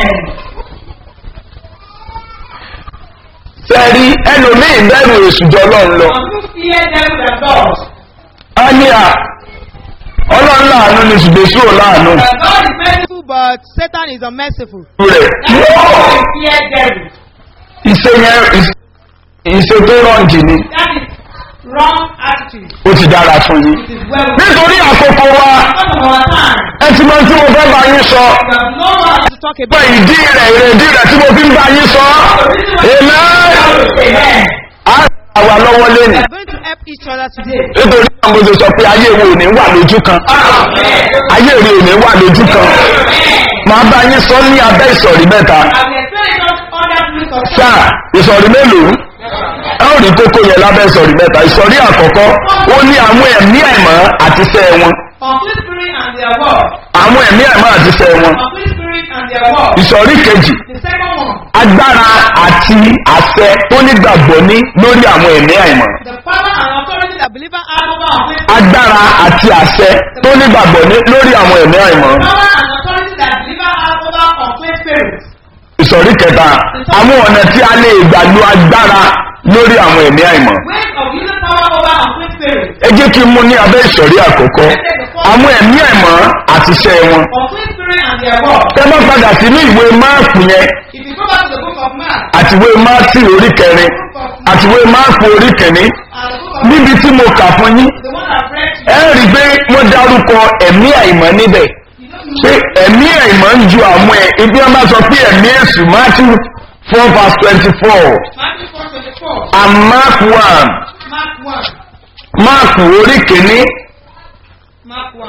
sẹ́ẹ̀rí ẹlòmíì bẹ̀rù èsùjọ́ ọlọ́run lọ. Some who fear them than God. a ní à ọlọ́run láàánú ni ṣùgbọ́n èṣù ò láàánú But God is merciful. merciful, but Satan is unmerciful. rẹ̀. That's why we fear them. ìṣe yẹn ìṣe- ìṣe tó rọ̀ǹdì ni That is wrong attitude. ó ti dára fún yín. It is well with nítorí àkókò wa Because of our time. ẹ ti mọ tí mo fẹ́ bá yín sọ. We have no more To talk pé about ìdí rẹ̀ ìrèdí rẹ̀ tí mo fi ń bá yín sọ. amen. Amen. a àwa lọ́wọ́ lẹ́nu. we are going to help each other today. nítorí náà mo ṣe sọ pé ayé wo ò ní wà lójú kan. ayé rẹ̀ ò ní wà lójú kan. màá bá yín sọ ní abẹ́ ìsọ̀rí mẹ́ta. And we explain it under rules of sáà ìsọ̀rí mélòó ẹ ó rí kókó yẹn lábẹ́ ìsọ̀rí mẹ́ta ìsọ̀rí àkọ́kọ́ ó ní àwọn ẹ̀mí àìmọ́ àti iṣẹ́ wọn Complete spirit and their word. àwọn ẹ̀mí àìmọ́ àti iṣẹ́ wọn Complete spirit and their word. ìsọ̀rí kejì The second one. agbára àti àṣẹ tó nígbàgbọ́ ní lórí àwọn ẹ̀mí àìmọ́ The power and authority that believer have over complete agbára àti àṣẹ tó nígbàgbọ́ ní lórí àwọn ẹ̀mí àìmọ́ power and authority that believer have over complete spirit. ìsọ̀rí kẹta àwọn ọ̀nà tí a lè gbà lo agbára lórí àwọn ẹ̀mí àìmọ́ Ways of using power over complete spirit. ẹ jẹ́ kí n mú ní abẹ́ ìsọ̀rí àkọ́kọ́ àwọn ẹ̀mí àìmọ́ àti iṣẹ́ wọn Complete spirit and their word. tẹ́ bá padà sínú ìwé máàpù yẹn If you go back to the book of Mark àtiwé máàtì orí kẹrin àtiwé máàpù orí kẹrin and the book of níbi tí mo kà fún yín the one I've read to ẹ rí i pé wọ́n dárúkọ ẹ̀mí àìmọ́ níbẹ̀ you, you pé know, ẹ̀mí àìmọ́ ń ju àwọn ẹ̀ ibi wọn bá sọ pé ẹ̀mí èṣù matthew four verse twenty four Matthew 4 24, and mark one Mark 1, máàpù orí kìíní Mark 1.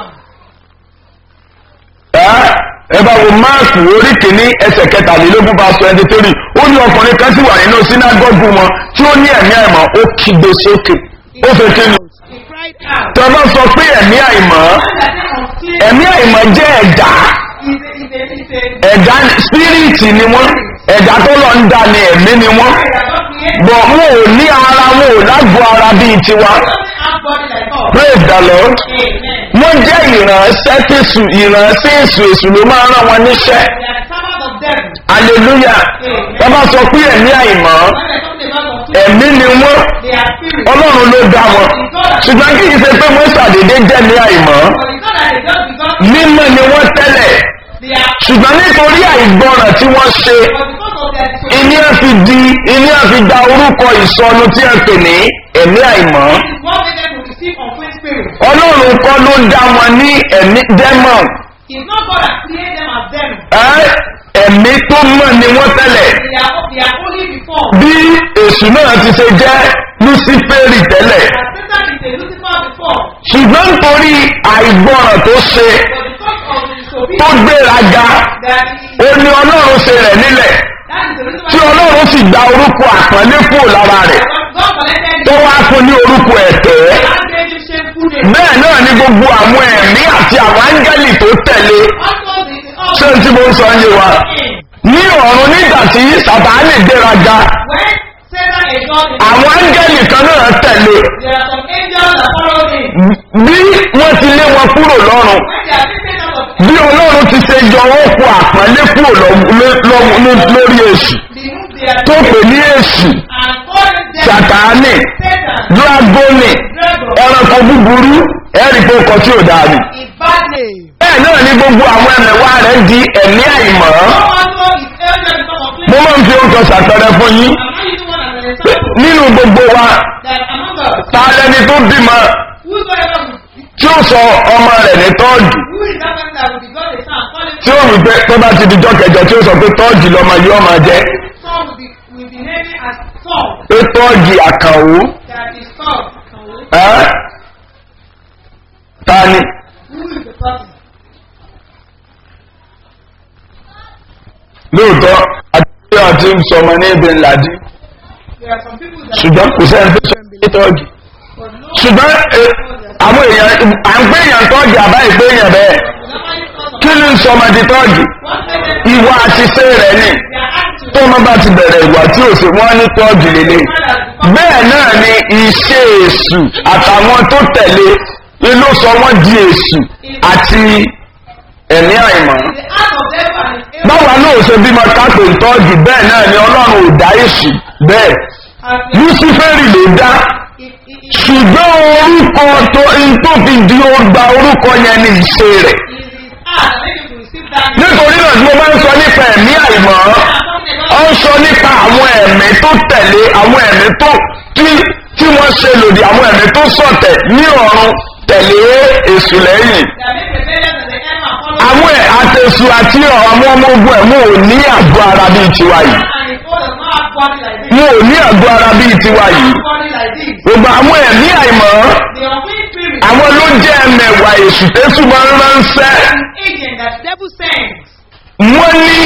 ẹ ẹ bá wo máàpù orí kìíní ẹsẹ̀ kẹtàlélógún verse twenty three ó ní ọkùnrin kan sì wà nínú sínágọ́gù wọn tí ó ní ẹ̀mí àìmọ́ ó kígbe sókè ó fẹ́ kí ni He cried out. tí wọ́n bá sọ pé ẹ̀mí àìmọ́ When that thing unclean ẹ̀mí àìmọ́ jẹ́ ẹ̀dá is a, is a, is a, ẹ̀dá spiriti ni wọ́n ẹ̀dá tó lọ ń dá ni ẹ̀mí ni wọ́n spirit that God created. bọ̀ wọn ò ní ara wọn ò lágbo ara bíi tiwa Doesn't have body like us. praise the lord Amen. wọ́n jẹ́ ìránṣẹ́ tẹ̀sù ìránṣẹ́ èsù èsù ló máa ń rán wọn níṣẹ́ They are servants of them. hallelujah wọ́n bá sọ pé ẹ̀mí àìmọ́ When they're talking about unclean, ẹ̀mí ni wọ́n they are spirit. ọlọ́run ló dá wọn ṣùgbọ́n kì í ṣe pé wọ́n ṣàdédé jẹ́ ní àìmọ́ But it's not that they just because mímọ́ ni wọ́n tẹ́lẹ̀ they are, ṣùgbọ́n nítorí àìgbọràn tí wọ́n ṣe but because of their disobedience, ìní ẹ̀ fi di ìní ẹ̀ fi gba orúkọ ìsọnu tí ẹ pè ní ẹ̀mí àìmọ́ it is what made them to receive unclean spirit. ọlọ́run kọ́ ló dá wọn ní ẹ̀mí dẹ́mọ̀n It's not God that created them as them. ẹ́ ẹ̀mí tó mọ̀ ni wọ́n tẹ́lẹ̀ They are, they are only before. bí èṣù náà ti ṣe jẹ́ luciferi tẹ́lẹ̀ As Satan is a Lucifer before. ṣùgbọ́n nítorí àìgbọràn tó ṣe But because of the tó disobedience gbéraga that he, ó ní ọlọ́run ṣe rẹ̀ nílẹ̀ that is the reason tí why ọlọ́run sì gba orúkọ àpọ́nlé kúrò lára rẹ̀ God collected tó you wá fún ní orúkọ ẹ̀tẹ́ and gave you shameful name. bẹ́ẹ̀ náà ni gbogbo àwọn ẹ̀mí àti àwọn áńgẹ́lì tó tẹ̀lé Also, the ṣé n tí mo ń sọ yé wa ní ọ̀run nígbà tí sàtáánì gbéraga when Satan exalted him, àwọn áńgẹ́lì kan náà tẹ̀lé there are some angels that followed him. bí wọ́n ti lé wọn kúrò lọ́run When they are taken out of bí ọlọ́run ti ṣe yọ wọ́n kó àpọ́nlé kúrò lọ́- lọ́- lọ́- lórí èṣù the room they are tó pè ní èṣù and called them sàtáánì Satan, dragoni dragon, ẹranko búburú ẹ̀rí pé ọkọ̀ tí ò dáa ni. is bad name. bẹ́ẹ̀ náà ni gbogbo àwọn ẹ̀mẹ̀wá rẹ̀ di ẹ̀mí àìmọ́ No one know his elder because of mo flesh. máa ń fi oúnjẹ ṣàpẹrẹ fún yín I'm not using one as an example. nínú gbogbo wa That among us, ta lẹni tó bímọ whosoever will tí ó sọ ọmọ rẹ̀ ní tọ́ọ̀dù who is that person that will be God the son, call him tí ó wí pé tó bá ti di jọ́ kẹjọ tí ó sọ pé tọ́ọ̀dù lọmọ yìí ọmọ jẹ́ son will be will be naming as Saul. pé tọ́ọ̀dù àkànwó That is Saul. ẹ́ ta ni Who is the person? lóòótọ́ àti àti sọmọ ní ibi ńlá dí There are some people that ṣùgbọ́n kò sẹ́ni tó sọ pé tọ́ọ̀dù but no ṣùgbọ́n ẹ, àwọn èèyàn à ń gbé èèyàn tọ́ọ̀dù àbá ìgbé èèyàn bẹ́ẹ̀ whenever you call kí kí ló ń sọ ọmọdé tọ́ọ̀gì What made them ìwà àti ṣe rẹ̀ ni their attitude? tó ọmọ bá ti bẹ̀rẹ̀ ìwà tí ò sí wọ́n ní tọ́ọ̀gì lélẹ̀ bẹ́ẹ̀ náà ni iṣẹ́ èṣù àtàwọn tó tẹ̀lé ló sọ wọ́n di èṣù àti ẹ̀mí àìmọ́ The act of devil and his báwa náà ṣe bímọ kápẹ́ ìtọ́jú bẹ́ẹ̀ náà ni ọlọ́run ò dá èṣù bẹ́ẹ̀ and luciferi ló dá it, it, it, ṣùgbọ́n orúkọ tó ń tó fi di ọgbà orúkọ yẹn ní ìṣe rẹ̀ it is his heart that made him to receive that name. nítorí náà tí mo bá ń sọ nípa ẹ̀mí àìmọ́ ó ń sọ nípa àwọn ẹ̀mí tó tẹ̀lé àwọn ẹ̀mí tó tí tí wọ́n ṣe lòdì àwọn ẹ̀mí tó sọ̀tẹ̀ ní ọ̀run tẹ̀lé èṣù lẹ́yìn That made rebellion and the enemy and follow àwọn ẹ̀ àtẹ̀sù àti àwọn ọmọ ogun ẹ̀mú ò ní àgọ́ ara bíi tiwa yìí and his own does not have body like this. wọn ò ní àgọ́ ara bíi tiwa yìí Body like this. gbogbo àwọn ẹ̀mí àìmọ́ The unclean spirit àwọn ló jẹ́ ẹ̀mẹ̀wà èṣù tẹ́sù máa ń ránṣẹ́ is an agent that devil sends. wọ́n ní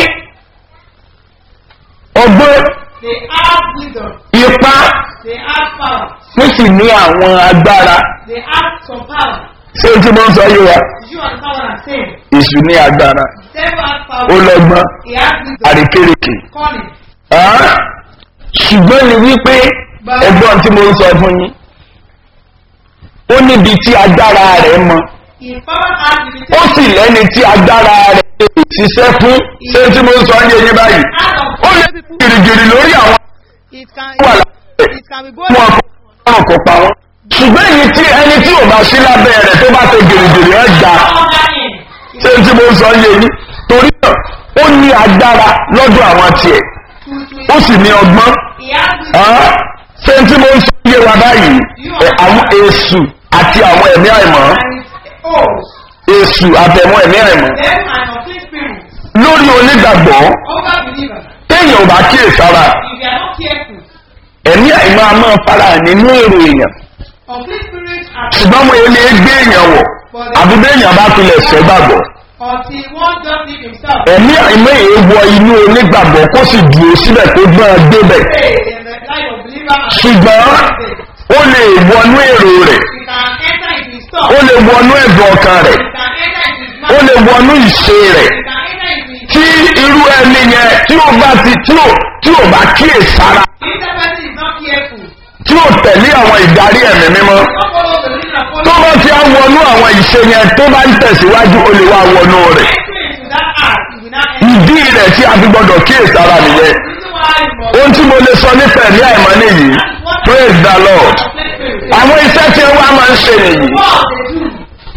ọgbọ́n They have wisdom. ipá They have power. wọ́n sì ní àwọn agbára They have some power. ṣé o ti mọ́ sọ yé wa You understand what I'm saying? èṣù ní agbára Devil has ó power. lọ́gbọ́n He has wisdom. àríkèrèkè Calling. Ah, ṣùgbọ́n ni wípé ẹgbọ́n tí mo ń sọ fún yín ó níbi tí agbára rẹ̀ mọ His power has ó limitation. sì lẹ́ni tí agbára rẹ̀ lè ṣiṣẹ́ fún ṣé tí mo ń sọ yé yín báyìí Out of ó lè gìrìgìrì lórí àwọn It can, wà lábẹ́ it can be both. wọn kò kò pa wọn ṣùgbọ́n èyí tí ẹni tí ò bá sí lábẹ́ rẹ̀ tó bá ṣe gìrìgìrì ẹ̀ gbà under him. ṣé tí mo ń sọ yé yín torí náà ó ní agbára lọ́dọ̀ àwọn tiẹ̀ To, ó to, sì ní ọgbọ́n he has wisdom. Ah, ṣé tí mo ń sọ yé wa báyìí ẹ, àwọn èṣù àti àwọn ẹ̀mí àìmọ́ And his oaths. èṣù àtẹ̀mọ́ ẹ̀mí àìmọ́ Devil and unclean spirit. lórí onígbàgbọ́ Over believers. téèyàn ò bá kíyèsára If you are not careful, ẹ̀mí àìmọ́ a máa fara hàn nínú èrò èèyàn unclean spirits are ṣùgbọ́n mo lè gbé èèyàn wọ̀ àbí béèyàn bá tilẹ̀ ṣẹ́ gbàgbọ́ until one just leave himself. ẹ̀mí àìmọ́ èè wọ inú onígbàgbọ́ kó sì dúró síbẹ̀ tó gbọ́n débẹ̀ Stay in the life of believer and ṣùgbọ́n ó lè wọnú èrò rẹ̀ you can enter into his ó thought. lè wọnú ẹ̀dùn ọkàn rẹ̀ You can enter into his ó mind. lè wọnú ìṣe rẹ̀ You can enter into his tí irú ẹni yẹn tí ó bá ti tí ó tí ó bá kíyèsára If that person is not careful, tí ó tẹ̀lé àwọn ìdarí ẹ̀mí mímọ́ don't follow the leader and tó follow bá ti á wọnú àwọn ìṣe yẹn tó bá ń tẹ̀síwájú ó lè wá wọnú rẹ̀ entry into that act, you will not enter. ìdí rẹ̀ tí a fi gbọdọ̀ kíyèsára nìyẹn The reason why you must ohun tí mo lè sọ nípa ẹ̀mí àìmọ́ nìyí praise the lord unclean spirit. àwọn iṣẹ́ tí wọ́n máa ń ṣe nìyí What they do,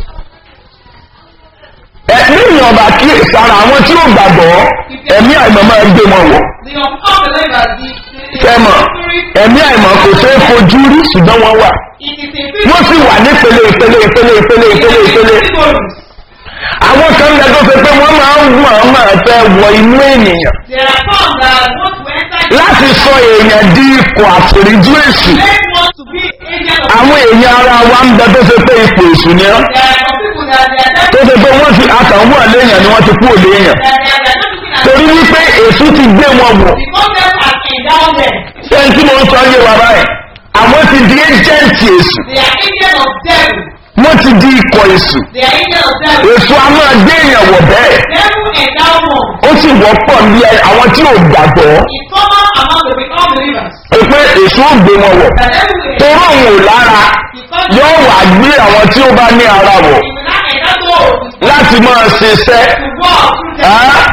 ẹ̀mí ìyànbá kíyèsára àwọn tí ó gbàgbọ́ ẹ̀mí àìmọ́ máa ń gbé wọn wọ̀ the unbelievers, the, the, the kẹ́mọ̀ spirit, ẹ̀mí àìmọ̀ kò ṣe é fojú rí ṣùgbọ́n wọ́n wà it is a wọ́n sì wà nípele ìpele ìpele ìpele ìpele ìpele symbols. àwọn kan lẹ tó ṣe pé wọ́n máa ń wọ̀ ọ́n máa fẹ́ wọ inú ènìyàn There are some that want to enter láti sọ èèyàn di ikọ̀ àforíjú èṣù They want to be agents of àwọn èèyàn ara wa ń bẹ tó ṣe pé ipò èṣù ni ọ́ There are some people that they are tó just ṣe pé wọ́n ti àtàwọn àléèyàn ni wọ́n ti kú òléèyàn that they are, they are not looking at torí wípé èṣù ti gbé wọn wọ̀ because them has endowed them. sẹ́yìn tí mo ń sọ yé wa báyìí àwọn ti di ẹ́jẹ̀ǹtì èṣù They are agents of devil. wọ́n ti di ikọ̀ èṣù They are agents of devil. èṣù a máa gbé èèyàn wọ̀ bẹ́ẹ̀ Devil endow one. ó sì wọ́pọ̀ ní ẹ- àwọn tí ò gbàgbọ́ It's common among the unbelievers. pé pé èṣù ò gbé wọn wọ̀ That devil will toró òun ò lára because yóò wà gbé àwọn tí ó bá ní ara wọ̀ he will not endow those láti máa ṣiṣẹ́ to walk through them. Á?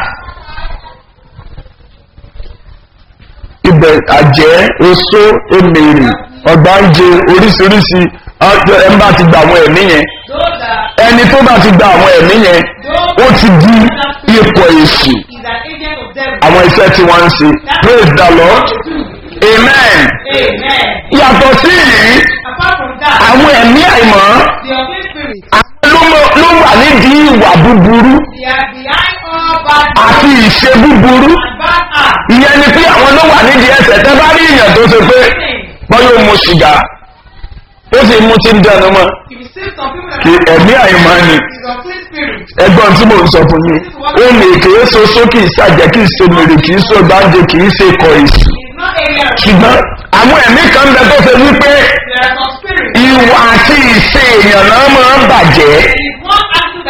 ibẹ̀ àjẹ́ oṣó emèrè ọ̀gbáǹjẹ oríṣiríṣi ọjọ́ ẹ̀ ń bá ti gba àwọn ẹ̀mí yẹn Those that ẹni tó bá ti gba àwọn ẹ̀mí yẹn ó ti di ipò èṣù is an agent of devil. àwọn iṣẹ́ tí wọ́n ń ṣe praise the lord amen Amen. yàtọ̀ sí yìí Apart from that, àwọn ẹ̀mí àìmọ́ the unclean spirit, àwọn ló mọ- ló wà nídìí ìwà búburú they are behind all bad àti ìṣe búburú and bad acts. ìyẹn ni pé àwọn ló wà nídìí ẹsẹ̀ tẹ́ bá rí èèyàn tó ṣe pé wọ́n yóò mu sìgá ó sì mú tí ń dẹnu mọ́ If you see some people that kí ẹ̀mí àìmọ́ ni is unclean spirit, ẹgbọ́n tí mò ń sọ fún yín ó lè kìí so sókè ìsàjẹ́ kìí ṣe mèrè kìí ṣe gbáǹjẹ kìí ṣe kọ èsì is not area of ṣùgbọ́n àwọn ẹ̀mí kan bẹ tó ṣe wípé there are some spirits. ìwà àti ìṣe èèyàn náà máa ń bàjẹ́ It is one attitude that is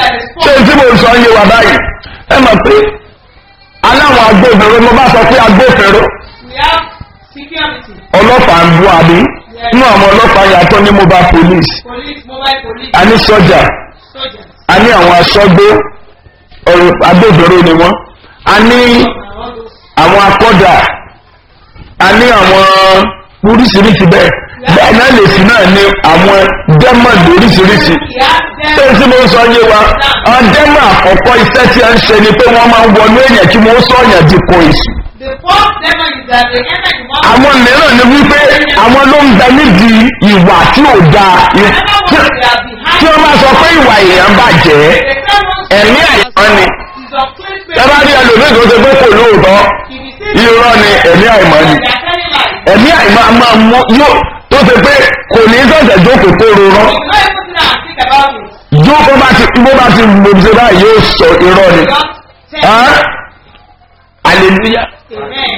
ṣé tí mo sọ yé wa báyìí ẹ mọ̀ pé aláwọn agbófinró mo bá sọ pé agbófinró We have security, ọlọ́pàá ń bú àbí inú àwọn ọlọ́pàá yàtọ̀ ní mobile police police, mobile police, a ní sọ́jà soldiers. a ní àwọn aṣọ́gbó ọ̀rọ̀ agbófinró ni wọ́n a ní and all those. àwọn akọ́dà a ní àwọn oríṣiríṣi bẹ́ẹ̀ bẹ́ẹ̀ náà lè sí náà ní àwọn dẹ́mọ̀n oríṣiríṣi We have tó them. tí mo ń sọ yé wa àwọn dẹ́mọ̀n àkọ́kọ́ iṣẹ́ tí a ń ṣe ni pé wọ́n máa ń wọnú èèyàn kí wọ́n sọ ọ̀yàn di kò èsì The fourth demon is that they enter the mouth. àwọn mìíràn ni wípé àwọn ló ń bẹ nídìí ìwà tí ò dáa ì- Another tí one they are behind. tí wọ́n máa sọ pé ìwà èèyàn bàjẹ́ The third one ẹ̀mí àìmọ́ ni is of clean spirit. ẹ bá rí ẹlòmíì tó ṣe pé kò lóòótọ́ If you see irọ́ ni ẹ̀mí àìmọ́ ni they are telling lies. ẹ̀mí àìmọ́ a máa mú yóò tó ṣe pé kò ní sọ̀tẹ̀ jókòó tó rorọ́ You know even sit down and think about it. jókòó bá ti bó bá ti gbòmìṣe báyìí yóò sọ irọ́ ni Just tell Ẹ́? hallelujah Amen.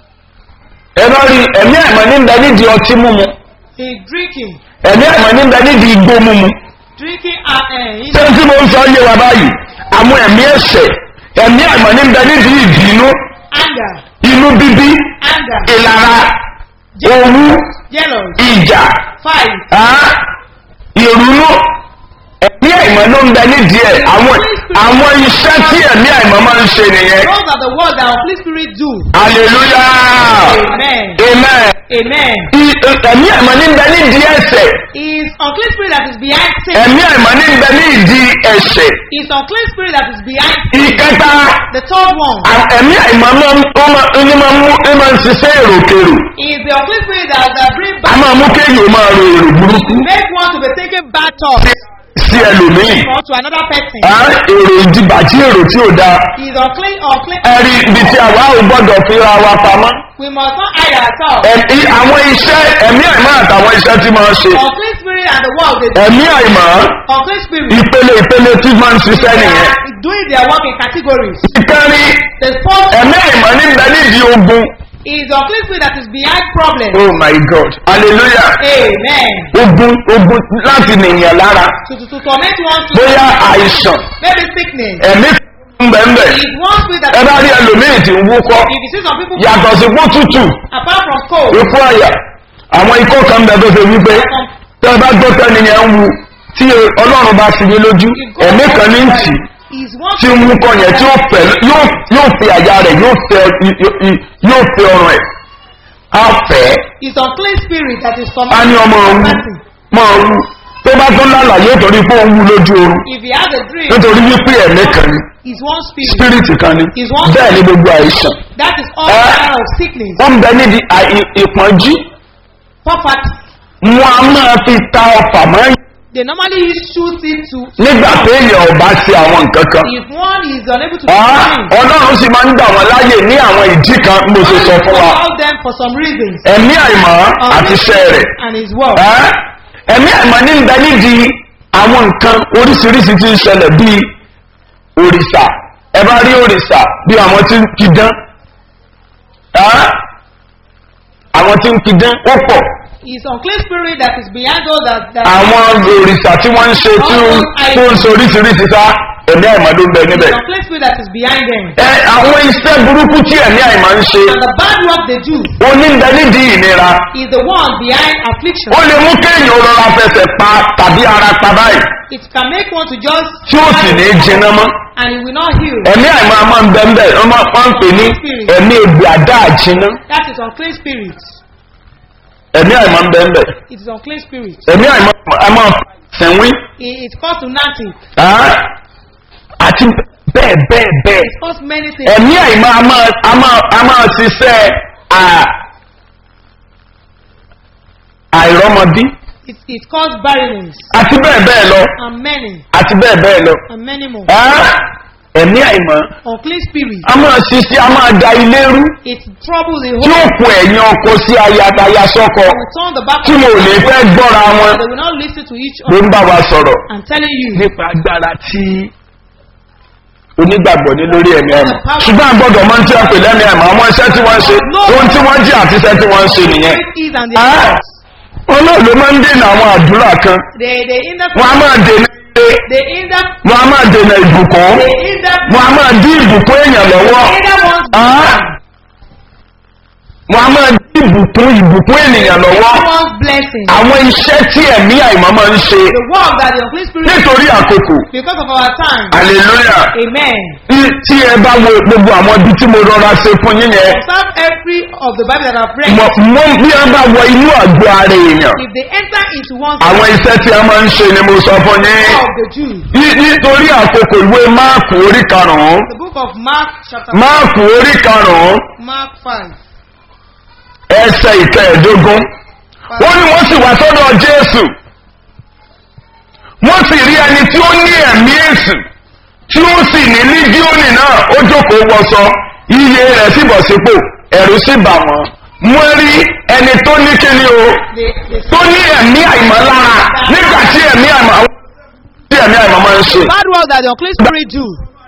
ẹ bá rí ẹ̀mí àìmọ́ ní bẹ nídìí ọtí mímu In drinking, ẹ̀mí àìmọ́ ní bẹ nídìí igbó mímu drinking and uh, in ṣé tí mo ń sọ yé wa báyìí àwọn ẹ̀mí ẹ̀ṣẹ̀ ẹ̀mí àìmọ́ ní bẹ nídìí ìbínú anger, inú bíbí anger, ìlara owú jealous, ìjà fight, Á, ìrúnú ẹ̀mí àìmọ́ ló ń bẹ nídìí ẹ̀ àwọn àwọn iṣẹ́ tí ẹ̀mí àìmọ́ máa ń ṣe nìyẹn Those are the words that our Holy Spirit do. hallelujah Amen. amen Amen. I- ẹ̀mí àìmọ́ ní bẹ nídìí ẹ̀ṣẹ̀ Is unclean spirit that is behind sin. ẹ̀mí àìmọ́ ní bẹ nídìí ẹ̀ṣẹ̀ Is unclean spirit that is behind sin. ìkẹta The third one à- ẹ̀mí àìmọ́ máa ń ó máa ń máa ń mú ó máa ń ṣiṣẹ́ èròkèrò is the unclean spirit that, that bring a back máa mú kéèyàn máa ro èrò burúkú make one to be taking bad thoughts sí ẹlòmíì or to another person. Á, èrò ìdìbàjí èrò tí ò dáa Is unclean unclean. ẹ̀rí ibi tí àwa ò gbọ́dọ̀ fi ra wa pamọ́ We must not hide ourselves. ẹ̀mí àwọn iṣẹ́ ẹ̀mí àìmọ́ àtàwọn iṣẹ́ tí máa ń ṣe Unclean spirit and the world they do. ẹ̀mí àìmọ́ Unclean spirit. ìpele ìpele tí máa ń ṣiṣẹ́ They nìyẹn are doing their work in categories. ìkẹrin The fourth ẹ̀mí àìmọ́ níbẹ̀ nídìí ogun is unclean spirit that is behind problems. oh my god hallelujah Amen. ogun ogun láti nìyẹn lára To, to, to torment one to bóyá àìsàn maybe sickness. ẹ̀mí ń bẹ̀ ń bẹ̀ Is one spirit that ẹ bá rí ẹlòmíì tí ń wúkọ́ if you see some people yàtọ̀ sí pọ́ tútù apart from cold, ikú àyà àwọn ikọ́ kan bẹ̀ tó ṣe wípé tẹ́ ẹ bá gbọ́ tẹ́ni yẹn ń wu tí ọlọ́run bá fi yé lójú if God ẹ̀mí kan ní ń tì í is one tí ń wúkọ́ yẹn tí ó fẹ́ yóò yóò fi àyà rẹ̀ yóò fẹ́ yóò fẹ́ ọrùn ẹ̀ á fẹ́ is unclean spirit that is á ní tormenting ọmọ one òun person. máa wú tó bá tún lálàyé torí pé ó ń wú lójú oorun If he has a dream, nítorí wípé ẹ̀mí kan ni is one spirit. spirit kan ni Is one bẹ́ẹ̀ ni gbogbo àìsàn That is all Eh? manner of sickness, ó ń bẹ níbi àì- ìpọ́njú poverty. wọn a máa fi ta ọfà mọ́ They normally use shoot into nígbà téèyàn ò bá ṣe àwọn nǹkan kan if one is unable to Ah, do ọlọ́run sì máa ń gbà wọ́n láàyè ní àwọn ìdí kan mo ṣe sọ fún wa allow them for some reasons. ẹ̀mí àìmọ́ àti iṣẹ́ rẹ̀ and his word. Ẹ́, ẹ̀mí àìmọ́ ní ń bẹ nídìí àwọn nǹkan oríṣiríṣi tí ń ṣẹlẹ̀ bíi òrìṣà ẹ bá rí òrìṣà bí àwọn tí ń pidán Ẹ́, àwọn tí ń pidán ó pọ̀ It's unclean spirit that is behind all that. that àwọn òrìṣà tí wọ́n ń ṣe tí ó tó ń ṣe oríṣiríṣi sá ẹ̀mí àìmọ́ ló ń bẹ níbẹ̀. It's unclean spirit that is behind them. ẹ àwọn iṣẹ́ burúkú tí ẹ̀mí àìmọ́ ń ṣe And the bad work they do oníbẹ̀ nídìí ìnira is the one behind affliction. ó lè mú kéèyàn rọra fẹsẹ̀ pa tàbí ara pa báyìí It can make one to just tí ó sì ní jiná mọ́ and it will not heal. ẹ̀mí àìmọ́ a máa ń bẹ́ ń bẹ́ wọ́n máa ń pè ní ẹ̀mí egbò àdá àjiná That is unclean spirit. ẹ̀mí àìmọ́ ń bẹ́ ń bẹ́ It is unclean spirit. ẹ̀mí àìmọ́ a máa sẹ̀wín It, it causes lunatic. ah, àti bẹ́ẹ̀ bẹ́ẹ̀ bẹ́ẹ̀ It causes many things. ẹ̀mí àìmọ́ a máa a máa a máa ṣiṣẹ́ à- àìrọ́mọbí It, it causes barrenness àti bẹ́ẹ̀ bẹ́ẹ̀ lọ and many àti bẹ́ẹ̀ bẹ́ẹ̀ lọ. and many more. Ah, ẹ̀mí àìmọ́ Unclean spirit. a máa ṣiṣẹ́ a máa da ilé rú It troubles the tí ó whole. kó ẹ̀yìn ọkọ sí ayataya sọ́kọ They will turn the back tí of mo ò lè fẹ́ gbọ́ra wọn They will not listen to each ló other. ń bá wa sọ̀rọ̀ I'm telling you. nípa agbára tí onígbàgbọ́ ní lórí ẹ̀mí àìmọ́ ṣùgbọ́n a gbọ́dọ̀ máa ń tí a pè lẹ́mí àìmọ́ àwọn iṣẹ́ tí wọ́n ń ṣe ohun tí wọ́n jí àti iṣẹ́ tí wọ́n ń ṣe nìyẹn It is and the Ah, wọn náà ló máa ń dènà àwọn àdúrà kan they they hinder wọn a máa dènà ilé they hinder wọn a máa dènà ìbùkún They hinder wọn a máa dí ìbùkún èèyàn lọ́wọ́ hinder one's Ah. wọn a máa dí ìbùkún ìbùkún ènìyàn lọ́wọ́ hinder one's blessing. àwọn iṣẹ́ tí ẹ̀mí àìmọ́ máa ń ṣe The work that the Holy Spirit nítorí àkókò because of our time. hallelujah Amen. Tí- tí ẹ bá wo gbogbo àwọn ibi tí mo rọra ṣe fún yín yẹn Observe every of the Bible that I've read. mọ mọ bí ẹ bá wọ inú àgọ́ ara èèyàn If they enter into one's àwọn iṣẹ́ tí a máa ń ṣe ni mo sọ fún yín of the Jews. Ní- nítorí àkókò ìwé máàkù orí karùn-ún The book of Mark chapter máàkù orí karùn-ún Mark 5. ẹsẹ̀ ìkẹẹ̀ẹ́dógún ó ní wọ́n sì wá sọ́dọ̀ jésù wọ́n sì rí ẹni tí ó ní ẹ̀mí èsù tí ó sì ní lígíọ́nì náà ó jókòó wọṣọ iye rẹ̀ sì bọ̀ sípò ẹ̀rù sì bà wọ́n wọ́n rí ẹni tó ní kíni o They, they tó ní ẹ̀mí àìmọ́lára nígbà tí ẹ̀mí àìmọ́ tí ẹ̀mí àìmọ́ máa ń ṣe. bad work that the unclean spirit do.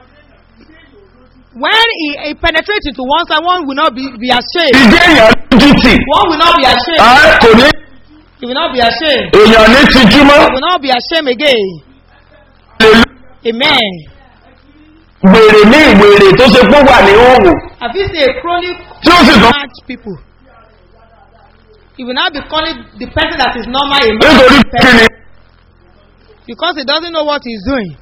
When he, he penetrates into one side, one will not be, be ashamed. ìdí èèyàn lójú tì one will not be ashamed. á kò ní He will not be ashamed. èèyàn ní tijúmọ́ He will not be ashamed again. lè lu Amen. wèrè ní ìwèrè tó ṣe pé wà ní òòrùn Have you seen a chronic tí ó sì tún Mad people. He will not be calling the person that is normal a nítorí mad kíni person because he doesn't know what he's doing.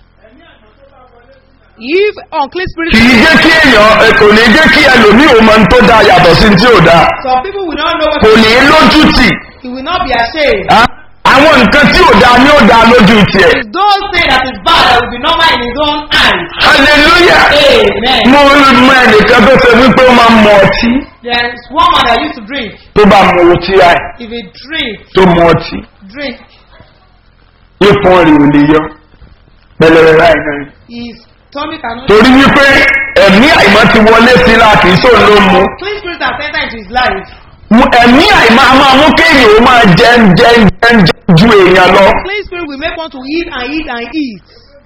If unclean spirit kì í jẹ́ kí èèyàn ẹ, kò ní jẹ́ kí ẹlòmíì ò mọ tó dáa yàtọ̀ sí tí ò dáa some people will not know what kò ní lójú tì he will not be ashamed. á. àwọn nǹkan tí ò dáa ni ó dáa lójú tiẹ̀ It's those things that is bad that will be normal in his own eyes. hallelujah Amen. mo mọ ẹnìkan tó ṣe wípé ó máa ń mu ọtí There is one man that used to drink. tó bá mu ọtí àì If he drink, tó mu ọtí drink, ipò rẹ̀ ò lè yọ pẹlẹrẹ láì náà his tummy cannot. torí wípé ẹ̀mí àìmọ́ ti wọlé sí láti sóun ló mu Clean spirit has entered into his life. Mu- ẹ̀mí àìmọ́ a máa mú kéèyàn ó máa jẹ jẹ jẹ jẹ ju èèyàn lọ unclean spirit will make one to eat and eat and eat.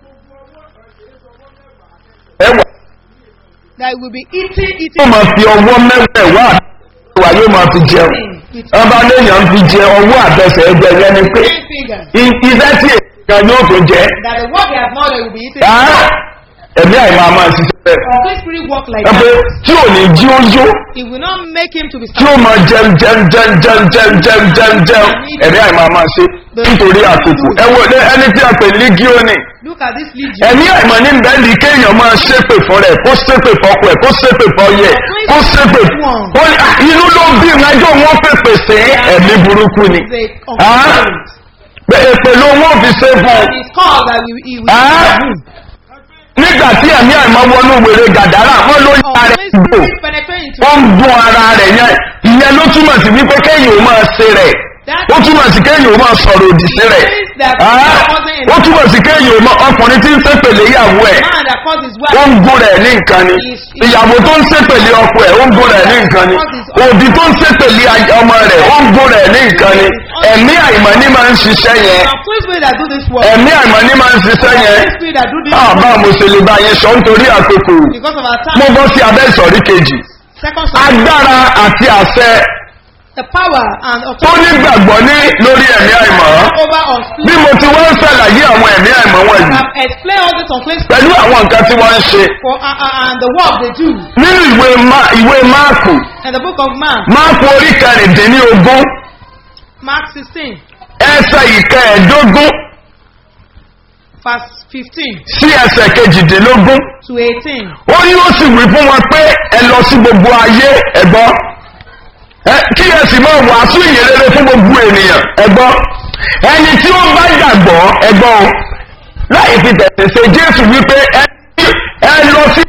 ẹwà That he will be eating, yóò eating. máa fi ọwọ́ mẹ́wẹ̀ẹ̀wá àtẹ̀wá yóò máa fi jẹun ọba léèyàn fi jẹ ọwọ́ àtẹsẹ̀ ẹgbẹ́ yẹn ni pé Ten fingers. i- iṣẹ́ tí èèyàn yóò tó jẹ That the work he has not done will be eaten. á ẹ̀mí àìmọ́ a máa ṣiṣẹ́ bẹ́ẹ̀ Unclean spirit work like ẹ pé that. tí ò ní jí ó yó It will not make him to be tí ó máa jẹun jẹun jẹun jẹun jẹun jẹun jẹun jẹun ẹ̀mí àìmọ́ a máa ṣe nítorí àkókò ẹ wo ẹ- ẹni tí a pè ní gíónì Look at this legion. ẹ̀mí àìmọ̀ ní bẹ́ẹ̀lì kéèyàn máa ṣépè fún rẹ̀ kó ṣépè fọ́kọ ẹ̀ kó ṣépè fọ́yẹ kó ṣépè ó ní, "Ah, inú ló bí ìrìnàjò wọn pèpè sí ẹ̀mí burúkú ni It's a Ah. unclean spirit. pé èpè ló wọ́n fi ṣe fún un And it's called that we, he will Ah. nígbà tí ẹ̀mí àìmọ̀ wọnú wèrè gàdárà wọ́n ló yára Unclean rẹ̀ gbò spirit penetrate into ó ń dún ara rẹ̀ yẹn ìyẹn ló túmọ̀ sí wípé kéèyàn ó máa ṣe rẹ̀ ó túmọ̀ sí kéèyàn ó máa sọ̀rọ̀ òdì sí rẹ̀ Ah, ó túmọ̀ sí kéèyàn ó máa ọkùnrin tí ń ṣépèlé ìyàwó ẹ̀ man that caused his ó wife. ń gún rẹ̀ ní nǹkan ni ìyàwó tó ń ṣépèlé ọkọ ẹ̀ ó ń gún rẹ̀ ní nǹkan ni òbí tó ń ṣépèlé aj- ọmọ rẹ̀ ó ń gún rẹ̀ ní nǹkan ni ẹ̀mí àìmọ̀ ní máa ń ṣiṣẹ́ yẹn Unclean spirit that do this work. ẹ̀mí àìmọ̀ ní máa ń ṣiṣẹ́ yẹn Unclean spirit that do this àbá work. mo ṣe lè bá yẹn sọ nítorí àkókò Because of our mo time. bọ́ sí abẹ́ ìsọ̀rí kejì Second son. agbára àti àṣẹ The power and tó authority nígbàgbọ́ ní lórí ẹ̀mí àìmọ̀ over bí unclean. mo ti wọ́n ń ṣàlàyé àwọn ẹ̀mí àìmọ̀ I wọ̀nyí have explained all this unclean spirit pẹ̀lú àwọn nǹkan tí wọ́n ń ṣe for uh, uh, and the work they do. nínú ìwé Ma- ìwé máàkù In the book of Mark, máàkù orí kẹrìndínlógún Mark 16, ẹsẹ̀ ìkẹẹ̀ẹ́dógún verse 15 sí ẹsẹ̀ kejìdínlógún to 18. ó ní ó sì wí fún wọn pé ẹ lọ sí gbogbo ayé ẹ̀gbọ́n ẹ kí ẹ sì máa wàásù ìyìnrere fún gbogbo ènìyàn ẹ̀gbọ́n ẹni tí ó bá gbàgbọ́ ẹ̀gbọ́n o láì fi tẹ̀sẹ̀ ṣe jésù wípé ẹ ẹ lọ sí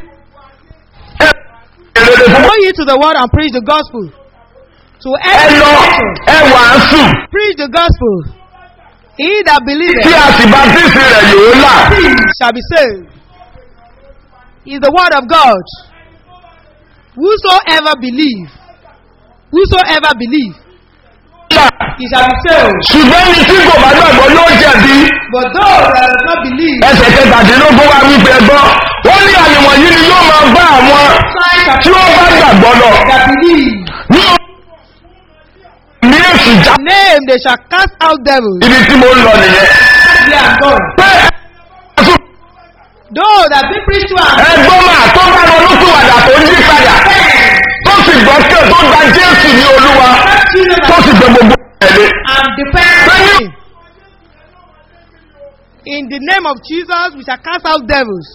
ẹ ìyìnrere fún Go ye to the world and preach the gospel. To ẹ every lọ nation, ẹ wàásù preach the gospel. He that tí believeth a sì bá tíìsì rẹ̀ yóò là shall be saved. Is the word of God. Whosoever believe, whosoever believe, là He shall be saved. ṣùgbọ́n ní tí kò bá gbàgbọ́ yóò jẹ̀bi. But those that do not believe, ẹsẹ̀ kẹtàdínlógún wa wípé ẹgbọ́ ó ní àmì wọ̀nyí ni yóò máa bá àwọn signs tí ó bá gbàgbọ́ lọ that believe, ní ní èsì já name they shall cast out devils. ibi tí mo ń lọ nìyẹn they are gone. pé ẹ̀sùn Though that been preached to us, ẹgbọ́n máa tó bá ronú pìwàdà tó ń yí padà tó sì gbọ́ kí tó gba jésù ní olúwa tó sì gbẹ gbogbo ẹ̀lẹ́. and depend on Him. In the name of Jesus, we shall cast out devils.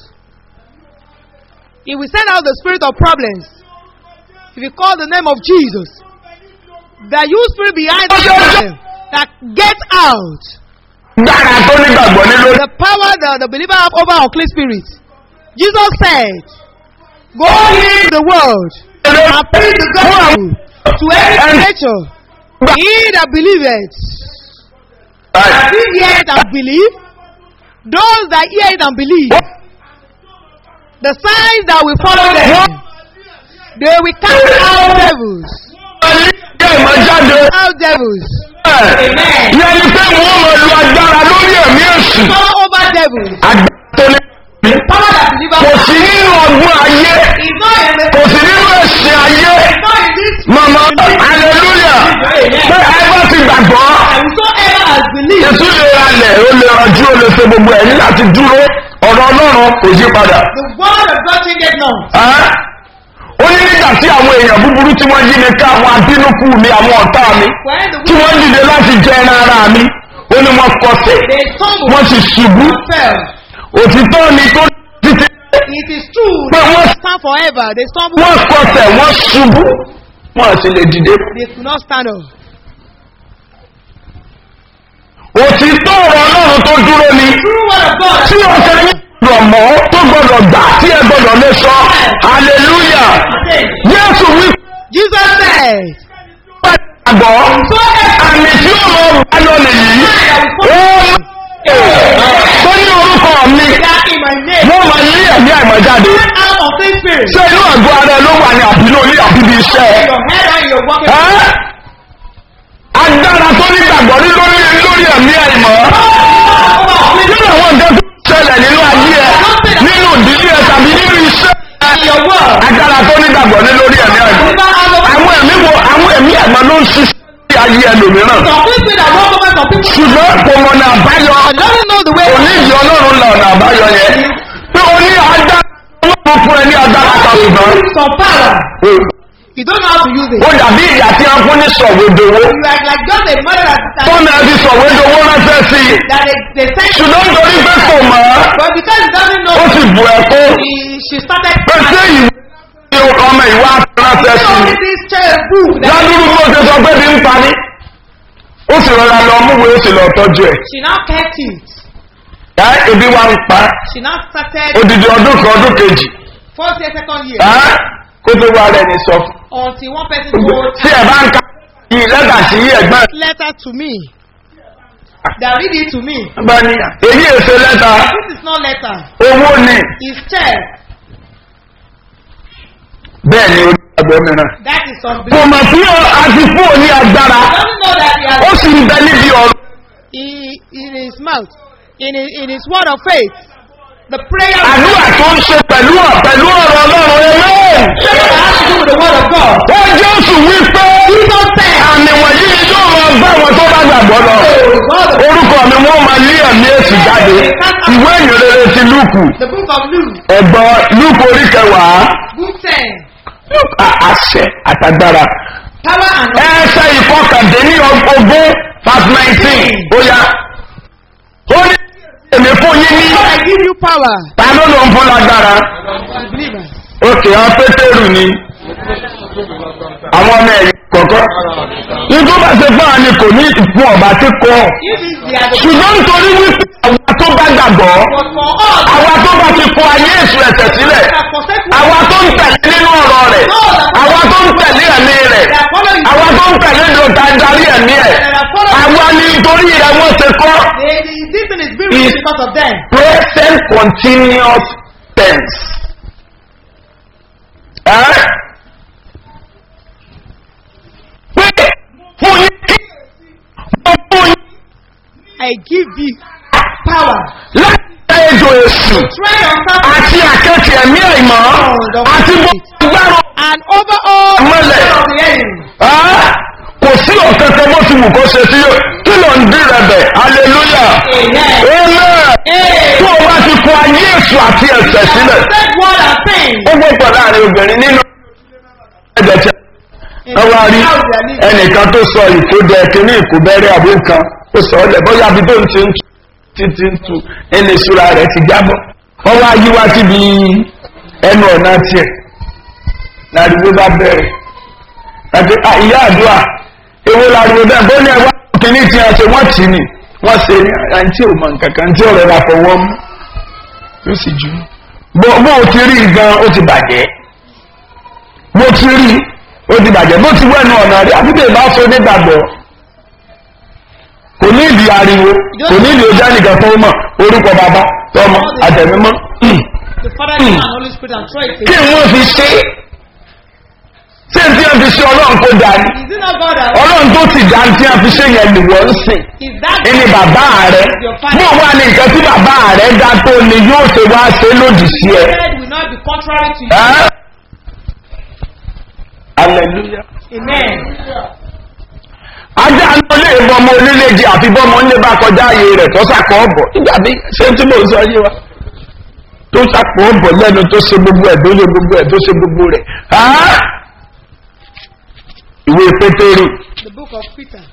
If we send out the spirit of problems, if you call the name of Jesus, that you spirit behind the problem, that get out. gbára tó nígbàgbọ́ ní lórí. The power that the believer have over unclean spirits. Jesus said, Go into the world and preach the gospel to every creature. He that believeth, that he hear it and believe, those that hear it and believe, the signs that will follow them, they will cast out devils. Ṣé ìmọ̀ jáde? Out devils. Yẹ́nì pé wọ́n mọ̀ lu agbára lórí ẹ̀mí èṣù. Power over devils. Agbára tó ní. Power that delivers. Kò sí nínú ọgbọ́n ayé. It's not in the Kò sí nínú ẹ̀sìn ayé. it's not in this Màmá hallelujah. Pé ẹ bá ti gbàgbọ́. and whosoever has believed. Ètú lè ralẹ̀, ó lè ranjú, ó lè ṣe gbogbo ẹ̀ ní láti dúró. Ọ̀rọ̀ Ọlọ́run kò yí padà. The word of God changeth not. Ẹ́ ó ní nígbà tí àwọn èèyàn búburú tí wọ́n yí mi ká àwọn abínúkú mi àwọn ọ̀tá mi When the tí wọ́n dìde láti jẹ ẹran ara mi ó ní wọ́n kọsẹ̀ they stumbled wọ́n sì ṣubú and fell. òtítọ́ ni tó títí It is true But that what- they stand forever. They stumble. wọ́n kọsẹ̀ wọ́n ṣubú wọ́n sì lè dìde. They could not stand up. òtítọ́ ọ̀rọ̀ ọlọ́run tó dúró ni True word of God. tí ọ̀sẹ̀ yín gbọ́dọ̀ mọ́ tó gbọ́dọ̀ gbà tí ẹ gbọ́dọ̀ lè sọ hallelujah Jésù wí Jesus said, pé àgbọ̀ àmì tí ó lọ bá lọ nìyí ó tó ní orúkọ mi that in my name, wọ́n máa ní ẹ̀mí àìmọ̀ jáde out of this spirit, ṣé inú àgọ́ ara ẹ ló wà ní àbínú ní àbíbi iṣẹ́ ẹ. your head and your walking. Ẹ́? agbára tó nígbàgbọ́ ní lórí lórí ẹ̀mí àìmọ̀ nínú àwọn nǹkan tó ṣẹlẹ̀ nínú ayé ẹ nínú ìdílé ẹ tàbí nínú iṣẹ́ And your word. agbára tó nígbàgbọ́ ní lórí ẹ̀mí àìmọ̀ àwọn ẹ̀mí wo àwọn ẹ̀mí àìmọ̀ ló ń ṣiṣẹ́ sí ayé ẹlòmíràn Some people that walk over some people ṣùgbọ́n kò mọ̀nà àbáyọ and doesn't know the way. kò ní ìyọ ọlọ́run la ọ̀nà àbáyọ yẹn pé o ní agbára ọlọ́run fún ẹ ní agbára kan ṣùgbọ́n Some power. You don't know how to use it. ó dàbí ìyá tí a fún ní sọ̀wédowó You are like just a mother that, that, tọ́nà ẹ fi sọ̀wédowó ránṣẹ́ sí i that they, they send you. ṣùgbọ́n nítorí pé kò mọ̀ ọ́ But because he doesn't know, ó sì bu ẹ̀kọ́ he, she started pé ṣé ìwé ni ọmọ ìwà ránṣẹ́ sí only i this child book that ládùúgbò bó ṣe sọ pé bí ń parí ó sì rọra lọ múwèé ó sì lọ tọ́jú ẹ̀ she now kept it. ẹ́ ebi wa ń pa She now started odidi ọdún kan ọdún kejì first year, second year ẹ́ kó tó wá rẹ̀ ní sọ fún until one person told tí ẹ bá ń ka yìí lẹ́tà sí ẹ̀gbọ́n letter to me. That read it to me. bá ní èyí èso lẹ́tà This is not letter. owó ni It's check. bẹ́ẹ̀ ni onígbàgbọ́ mìíràn That is some kò mọ̀ sí àti fún òní agbára doesn't know that he ó has sì ń bẹ níbi ọ̀rọ̀ he, in his mouth, in his, in his word of faith, the prayer àdúrà tó ń ṣe pẹ̀lú ọ̀ pẹ̀lú ọ̀rọ̀ ọlọ́run ẹlẹ́yìn that has to do with the word of God. ó jésù wípé Jesus said, àmì wọ̀nyí ni yóò máa bá wọn tó bá gbàgbọ́ lọ orúkọ mi wọ́n máa lé ẹ̀mí èsì jáde ìwé ìyìnrere ti lúùkù the book of Luke, ẹ̀gbọ́n lúùkù orí kẹwàá book 10, a- àṣẹ àtàgbára power and ẹsẹ̀ ìfọkàndínní ogún verse nineteen ó yá ó ní èmi fún yín ní I give you power, ta ló ló ń fún lágbára the believers. òkè àwọn pétérù ni àwọn ọmọ ẹ̀yìn kọ̀ọ̀kan nítorí bá ṣe fún àní kò ní ìfún ọ̀bá tí kọ́ If it's the other, ṣùgbọ́n nítorí wípé àwa tó bá gbàgbọ́ but for us, àwa tó bá ti kọ ayé èṣù ẹ̀sẹ̀ sílẹ̀ that forsake àwa tó ń tẹ̀lé nínú ọ̀rọ̀ rẹ̀ àwa tó ń tẹ̀lé ẹ̀mí rẹ̀ that follow you, àwa tó ń tẹ̀lé dòta darí ẹ̀mí ẹ̀ that are follow àwa ni nítorí rẹ̀ wọ́n ṣe kọ́ they, they, this thing is being written because of them. present continuous tense. Ẹ́ pé fún yín kí wọ́n fún yín I give you power. láti tẹ ejò èṣù Tread on top àti àkẹ́tì ẹ̀mí ẹ̀mọ́ àti gbogbo agbára and over all mọ́lẹ̀. of the enemy. Ẹ́ kò sí ọ̀kankan bó ti wù kó ṣe sí kí ló ń dín rẹ̀ bẹ̀ hallelujah Amen. amen tó o bá ti kọ ayé ayé èṣù àti ẹ̀sẹ̀ sílẹ̀ Said word and thing. ó gbọ́pọ̀ láàrin obìnrin nínú ẹ̀jẹ̀ tí wọ́n wá rí ẹnìkan tó sọ ìkójẹ kínní ìkóbẹ́rẹ́ àbí nǹkan ó sọ ọ́ lẹ̀ bóyá bí tó ń ti ń tu títí ń tu ẹni ìṣúra rẹ̀ ti jábọ̀ wọ́n wá yí wá síbi ẹnu ọ̀nà tiẹ̀ láriwo bá bẹ̀rẹ̀ àti "Ah, ìyá àdúrà ewu láriwo bẹ́ẹ̀ bó ní ẹwà kínní tí a ṣe wọ́n tì ní wọ́n ṣe ní àǹtí ò mọ nǹkan kan tí ọ̀rẹ́ ra fọwọ́ mú yóò sì jù bó bó o ti rí gan ó ti bàjẹ́ bó ti rí ó ti bàjẹ́ bó ti wẹ́nu ọ̀nà rí àti tèè bá so nígbàgbọ́ kò ní ìdí ariwo kò ní ìdí ojú ẹnìkan tó mọ̀ orúkọ bàbá tọmọ àtẹ̀mímọ́ The Father, Son, and Holy Spirit and throw it kí away. wọ́n fi ṣe ṣé tí wọ́n fi ṣe ọlọ́run kó dání Is it not God that ọlọ́run tó ti dá tí wọ́n fi ṣe yẹn lè wọ́n sìn is that ẹni bàbá rẹ bó wà ní nǹkan tí bàbá rẹ dá tó ni yóò ṣe wá ṣe lòdì sí ẹ. word will not be contrary to you? Ẹ́? hallelujah. Amen. ajá ló lè bọmọ oníléje àfi bọmọ ńlẹ bá kọjá ààyè rẹ tó sàkọ ọbọ nígbà bí ṣé tí mò ń sọ yé wa tó sàkọ ọbọ lẹnu tó ṣe gbogbo ẹ tó ṣe gbogbo ẹ tó ṣe gbogbo rẹ Á! ìwé pétérì The book of Peter.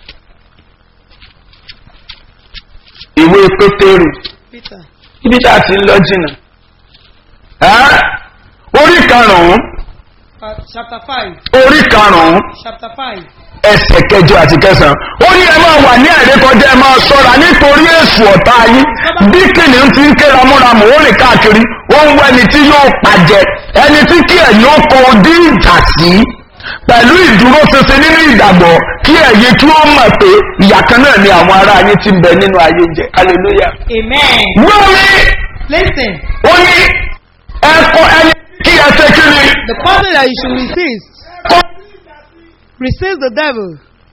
ìwé pétérì Peter. ibi tá a ti ń lọ jìnnà Á! orí karùnún Uh, chapter 5. orí karùnún Chapter 5. ẹsẹ̀ kẹjọ àti kẹsàn-án ó ní ẹ máa wà ní àìrékọjá ẹ máa ṣọ́ra nítorí èṣù ọ̀tá yín bí kìnìún ti ń ké ramúramù ó rìn káàkiri ó ń wọ ẹni tí yóò pàjẹ ẹni tí kí ẹ̀yin ó kọ ojú ìjà sí pẹ̀lú ìdúró ṣinṣin nínú ìgbàgbọ́ kí ẹ̀yin kí ó mọ̀ pé ìyà kan náà ni àwọn ará yín ti ń bẹ nínú ayé jẹ hallelujah. Amen. gbọ́ mi Listen. ó ní ẹ̀kọ́ ẹni kí ẹ ṣe kí ni The person that you should resist. kọ́ Resist the devil.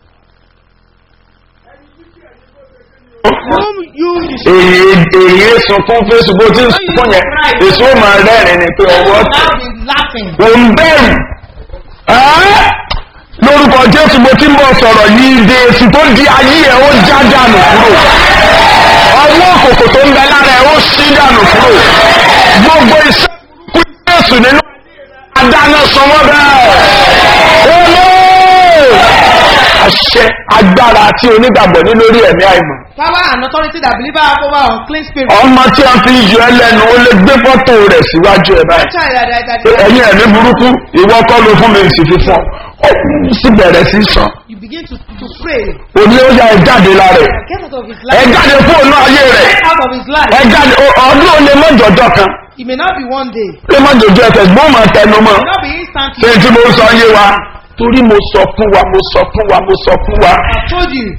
Whom you should èyí èyí sunkún facebook tí ń sunkún yẹn èso máa rẹ́rìn ni pé ọwọ́ Now be laughing. ò ń bẹ̀rù Ẹ́! lórúkọ jésù mo ti ń bọ̀ sọ̀rọ̀ yìí de èsì tó di ayé ẹ̀ ó já dànù kúrò ọwọ́ òkòkò tó ń bẹ lára ẹ̀ ó ṣí dànù kúrò gbogbo iṣẹ́ kú jésù nínú adáná sanwó bẹ́ẹ̀ olóò àṣẹ agbára tí onígbàgbọ́ ní lórí ẹ̀mí àìmọ̀ power and authority that believer have over unclean spirit. ọmọ tí a fi yọ ẹ lẹ́nu ó lè gbé fọ́tò rẹ̀ síwájú ẹ̀ báyìí Child that, that, that, pé that ẹ̀yin ẹ̀mí burúkú ìwọ kọ́ ló fún mi sì fi fún ọ ó sì bẹ̀rẹ̀ sí sọ you begin to, to pray. òní ó yá ẹ jáde lára ẹ̀ Get out of his ẹ life. jáde fóònù ayé rẹ̀ Get out of his life. ẹ jáde ọ- ọdún ó lè mọ jọjọ kan It may not be one day. ó lè mọ jọjọ ẹsẹ̀ gbọ́n máa tẹnu mọ́ It may not be instantly. ṣé tí mo sọ yé wa torí mo sọ fún wa mo sọ fún wa mo sọ fún wa I told you,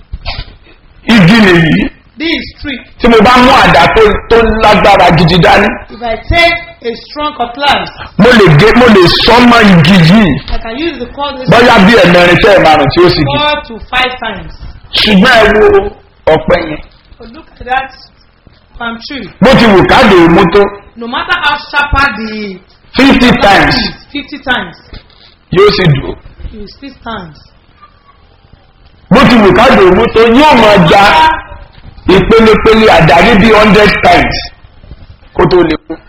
igi nìyí this is tree. tí mo bá mú àdá tó tó lágbára gidi dání If I take a strong cutlass, mo lè gé mo lè sọ mọ igi yìí I can use the cutlass bóyá bí ẹ̀mẹrin tẹ́ ẹ̀ márùn tí ó sì gé four to five times. ṣùgbọ́n ẹ wo ọ̀pẹ yẹn But look at that palm tree. bó ti wù káàdì òmu tó No matter how sharper the fifty times is, 50 times, yóò sì dùn you still stand. bó ti wù káàdì òmu tó yóò máa ja ìpelepele àdáni bí hundred times kó tó lè kú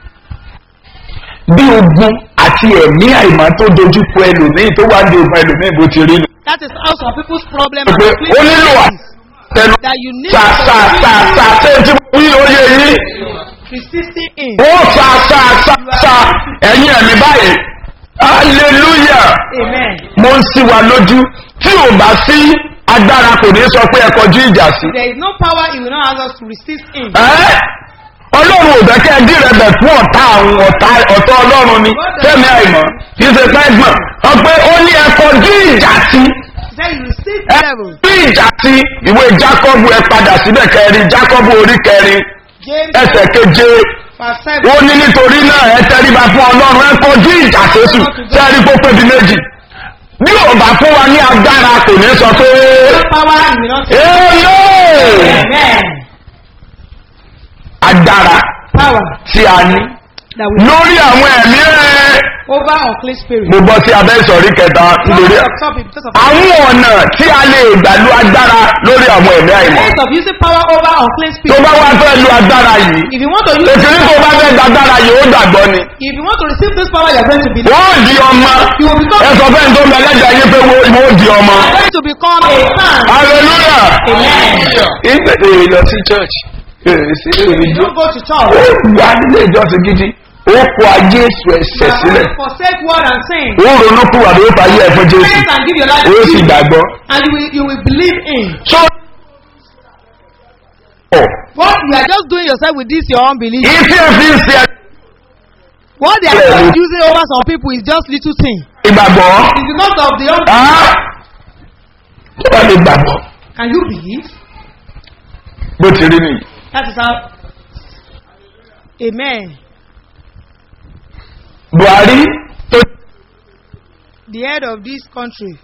bí ogun àti ẹ̀mí àìmọ́ tó dojú kọ ẹlòmíì tó wá ní ogun ẹlòmíì bó ti rí nù. That is how some people's problem pé are ó nílò àtẹnu that you need sa sa sa sa ṣé tí mo wí oyè yín resisting in. ó sa sa sa sa ẹ̀yin ẹ̀mí báyìí hallelujah Amen. mo ń sí wa lójú tí ò bá sí agbára kò ní sọ pé ẹ kọjú ìjà sí. There is no power it will not ask us to resist in. Ẹ́, ọlọ́run ò bẹ́ kẹ́ ẹ dí rẹ bẹ̀ fún ọ̀tá àwọn ọ̀tá ọ̀tá ọlọ́run ni fẹ́mi àìmọ̀ kì í ṣe pẹ́gbọ̀n ọ pé ó ní ẹ kọjú ìjà sí. He said you resist ẹ the devil. bí ìjà sí ìwé jákọ́bù ẹ padà síbẹ̀ kẹrin jákọ́bù orí kẹrin James ẹsẹ̀ keje verse ó 7. ní nítorí náà ẹ tẹríba fún ọlọ́run ẹ kọjú ìjà sẹ́sù sẹ́rí kó pébi méjì bí ò bá fún wa ní agbára kò ní sọ pé No power it will not èèyàn Amen. agbára power tí a ní that will lórí àwọn ẹ̀mí rẹ̀ over unclean spirit. mo bọ́ sí abẹ́ ìsọ̀rí kẹta nítorí Because of topic, because of àwọn ọ̀nà tí a lè gbà lu agbára lórí àwọn ẹ̀mí àìmọ́ ways of using power over unclean tó spirit. bá wá fẹ́ lu agbára yìí If you want to use ètò ní tó bá fẹ́ gba agbára yìí ó gbàgbọ́ ni if you want to receive this power, you are going to be wọ́n di ọmọ you will become ẹ sọ fẹ́ tó lọ lẹ́jà yín pé wọ́n di ọmọ you are going to become a son. hallelujah Amen. ìgbẹ́ èrè lọ sí church èrè sí èrè You jọ don't go to ó church. wà nílé ìjọsìn gidi ó kó ayé èso ẹ̀sẹ̀ sílẹ̀ Forsake word and sin. ó ronú kúwà ló fà yé ẹ̀fọ́ jésù Repent and give your life ó to sì Jesus. gbàgbọ́. And you will, you will believe in. so What you are just doing yourself with this your unbelief. ìtí ẹ fi ń ṣe What they are just using over some people is just little thing. ìgbàgbọ́ It's because of the un- á tó bá lè gbàgbọ́ Can you believe? bó ti rí nìyí. That is how. Amen. buhari tó The head of this country.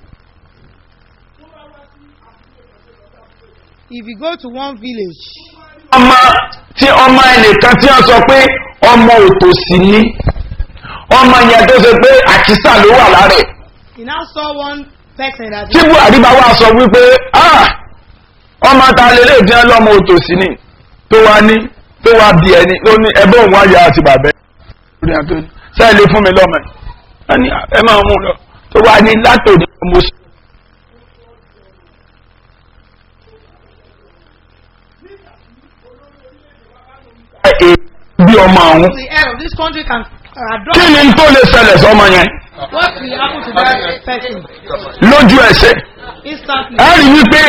If you go to one village, ọmọ tí ọmọ ẹnìkan tí wọ́n sọ pé ọmọ òtòsí ní ọmọ yẹn tó ṣe pé àkísà ló wà lára ẹ̀ he now saw one person that tí buhari bá wà sọ wípé "Ah, ọmọ ta lélẹ̀ tí wọ́n lọ́mọ òtòsí ní tó wá ní tó wá bí ẹni ó ní ẹbẹ́ òun àyà àti bàbẹ́ lórí àtò ní sẹ́ẹ̀ lè fún mi lọ́mọ ẹ̀ wọ́n ní ẹ máa mú un lọ tó wá ní látòdì mo sọ. Ẹ- bí ọmọ àwọn the head of this country can uh, kí adopt ni tó lè ṣẹlẹ̀ sọmọ yẹn what will happen to that person lójú ẹsẹ̀ instantly. ẹ rí wípé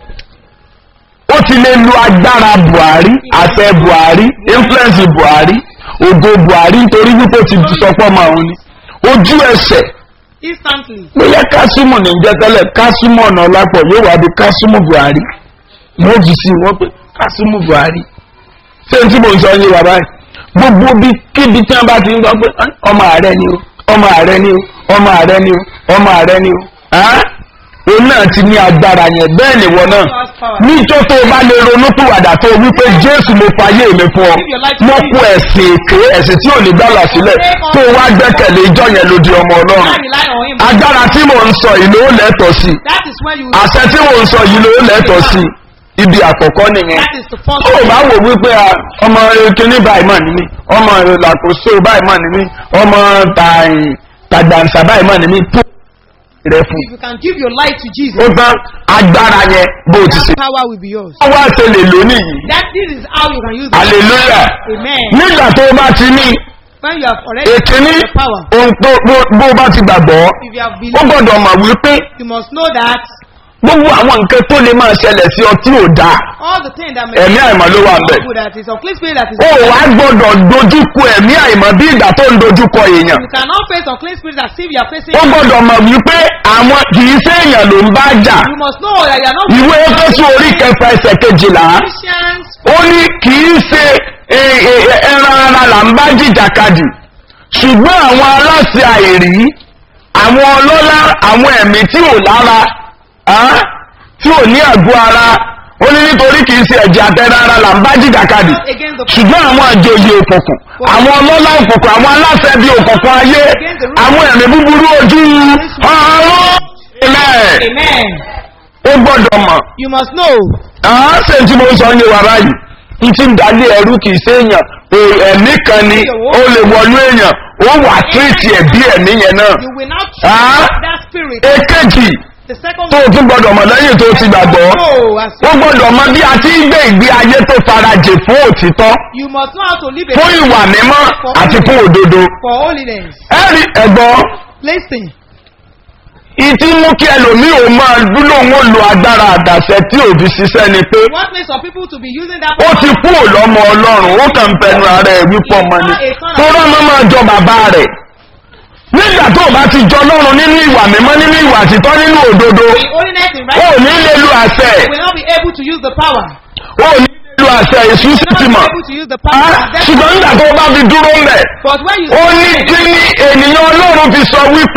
ó ti lè lu agbára buhari àṣẹ buhari influence buhari ògo buhari nítorí wípé ó ti sọ pé ọmọ àwọn ni ojú ẹsẹ̀ Instantly. bóyá kásímù ní jẹ́ tẹ́lẹ̀ kásímù ọ̀nà ọlápọ̀ yóò wá di kásímù buhari wọ́n fi sí wọ́n pé kásímù buhari ṣé n tí mò ń sọ yín bàbá yìí gbogbo bí kíbi tí wọ́n bá ti ń sọ pé "Ah, ọmọ ààrẹ ni o ọmọ ààrẹ ni o ọmọ ààrẹ ni o ọmọ ààrẹ ni o Ah? òun náà ti ní agbára yẹn bẹ́ẹ̀ ni wọ́n náà níjọ́ tó o bá lè ronú pìwàdà tó o wípé jésù mo fayé mi fún ọ mo kú ẹ̀sìn èké ẹ̀sìn tí ò ní gbàlà sílẹ̀ tó o wá gbẹ́kẹ̀lé ìjọ yẹn ló di ọmọ ọlọ́run Now rely on him. agbára tí mò ń sọ yìí ló lẹ́tọ̀ọ́ sí That is when you. àṣẹ tí mò ń sọ yìí ló lẹ́tọ̀ọ́ sí ibi àkọ́kọ́ nìyẹn That is the first. tó o bá wò wípé a, ọmọ kíní báyìí mà ní mí ọmọ làkóso báyìí mà ní mí ọmọ tàyìn tàgbàǹsà báyìí mà ní mí tó rẹ fún If you can give your life to Jesus, ó tán agbára yẹn bó o ti ṣe. that power will be yours. wọ́n wá ṣe lè lónìí yìí That this is how you can use it. hallelujah Amen. nígbà tó o bá ti ní When you have already ètí ní the power, ohun tó bó- bó o bá ti gbàgbọ́ if you have ó believed, gbọ́dọ̀ mọ̀ wípé you must know that gbogbo àwọn nǹkan tó lè máa ṣẹlẹ̀ sí ọ tí ò dáa all the things that may ẹ̀mí àìmọ̀ ló wà ń bẹ̀. good that is of clean spirit that is. ó wá gbọ́dọ̀ dojúkọ ẹ̀mí àìmọ̀ bí ìgbà tó ń dojúkọ èèyàn You cannot face unclean spirit as if you are facing. ó gbọ́dọ̀ mọ̀ wípé àwọn kì í ṣe èèyàn ló ń bá jà You must know that you are not ìwé efésù orí kẹfà ẹsẹ̀ kejìlá Christians. ó ní kì í ṣe e- e- ẹran ara là ń bá jìjàkadì ṣùgbọ́n àwọn aláṣẹ àìrí àwọn ọlọ́lá àwọn ẹ̀mí tí ò lára á, tí ò ní àgọ́ ara ó ní nítorí kì í ṣe ẹ̀jẹ̀ àtẹ̀rẹ̀ ara là ń bá jìjàkadì Against the ṣùgbọ́n àwọn àjòyè òkùnkùn àwọn ọlọ́lá òkùnkùn àwọn aláṣẹ bíi òkùnkùn ayé àwọn ẹ̀mí búburú ojú ọ̀run ilẹ̀ Amen. ó gbọ́dọ̀ mọ̀ You must know. àá ṣe tí mo ń sọ ní wa báyìí n ti ń dalé ẹrú kì í ṣe èèyàn o- ẹ̀mí kan ni ó lè wọlú èèyàn ó wà tírìtì ẹ̀ bí ẹ̀mí yẹn náà You will not Ah. trust that spirit. èkejì The second tó o tún gbọ́dọ̀ mọ̀ lẹ́yìn tó o ti gbàgbọ́ No, as ó gbọ́dọ̀ mọ bí a ti ń gbé ìgbé ayé tó farajì fún òtítọ́ you must know how to live a fún ìwà mímọ́ àti fún òdodo for holiness. ẹ̀rí ẹ̀gbọ́n Listen. ìtí mú kí ẹlòmíì ò máa dúró wọn lo agbára àdàṣẹ tí òbí ṣiṣẹ́ ni pé What makes some people to be using that ó ti kú òlọ́mọ ọlọ́run ó kàn ń fẹnu ara ẹ̀ wípọ̀ ọmọ ni tó rọ́mọ máa jọ bàbá rẹ̀ nígbà tó o bá ti jọ lọ́run nínú ìwà mímọ́ nínú ìwà títọ́ nínú òdodo in holiness in ó right ní lè lu àṣẹ you will not be able to use the power. ó ní lè lu àṣẹ èṣù You sì will ti not mọ̀ be able to use the power. Ah, ṣùgbọ́n nígbà tó o bá fi dúró ń bẹ̀ But when you ó ní kí ni ènìyàn ọlọ́run fi sọ wípé That is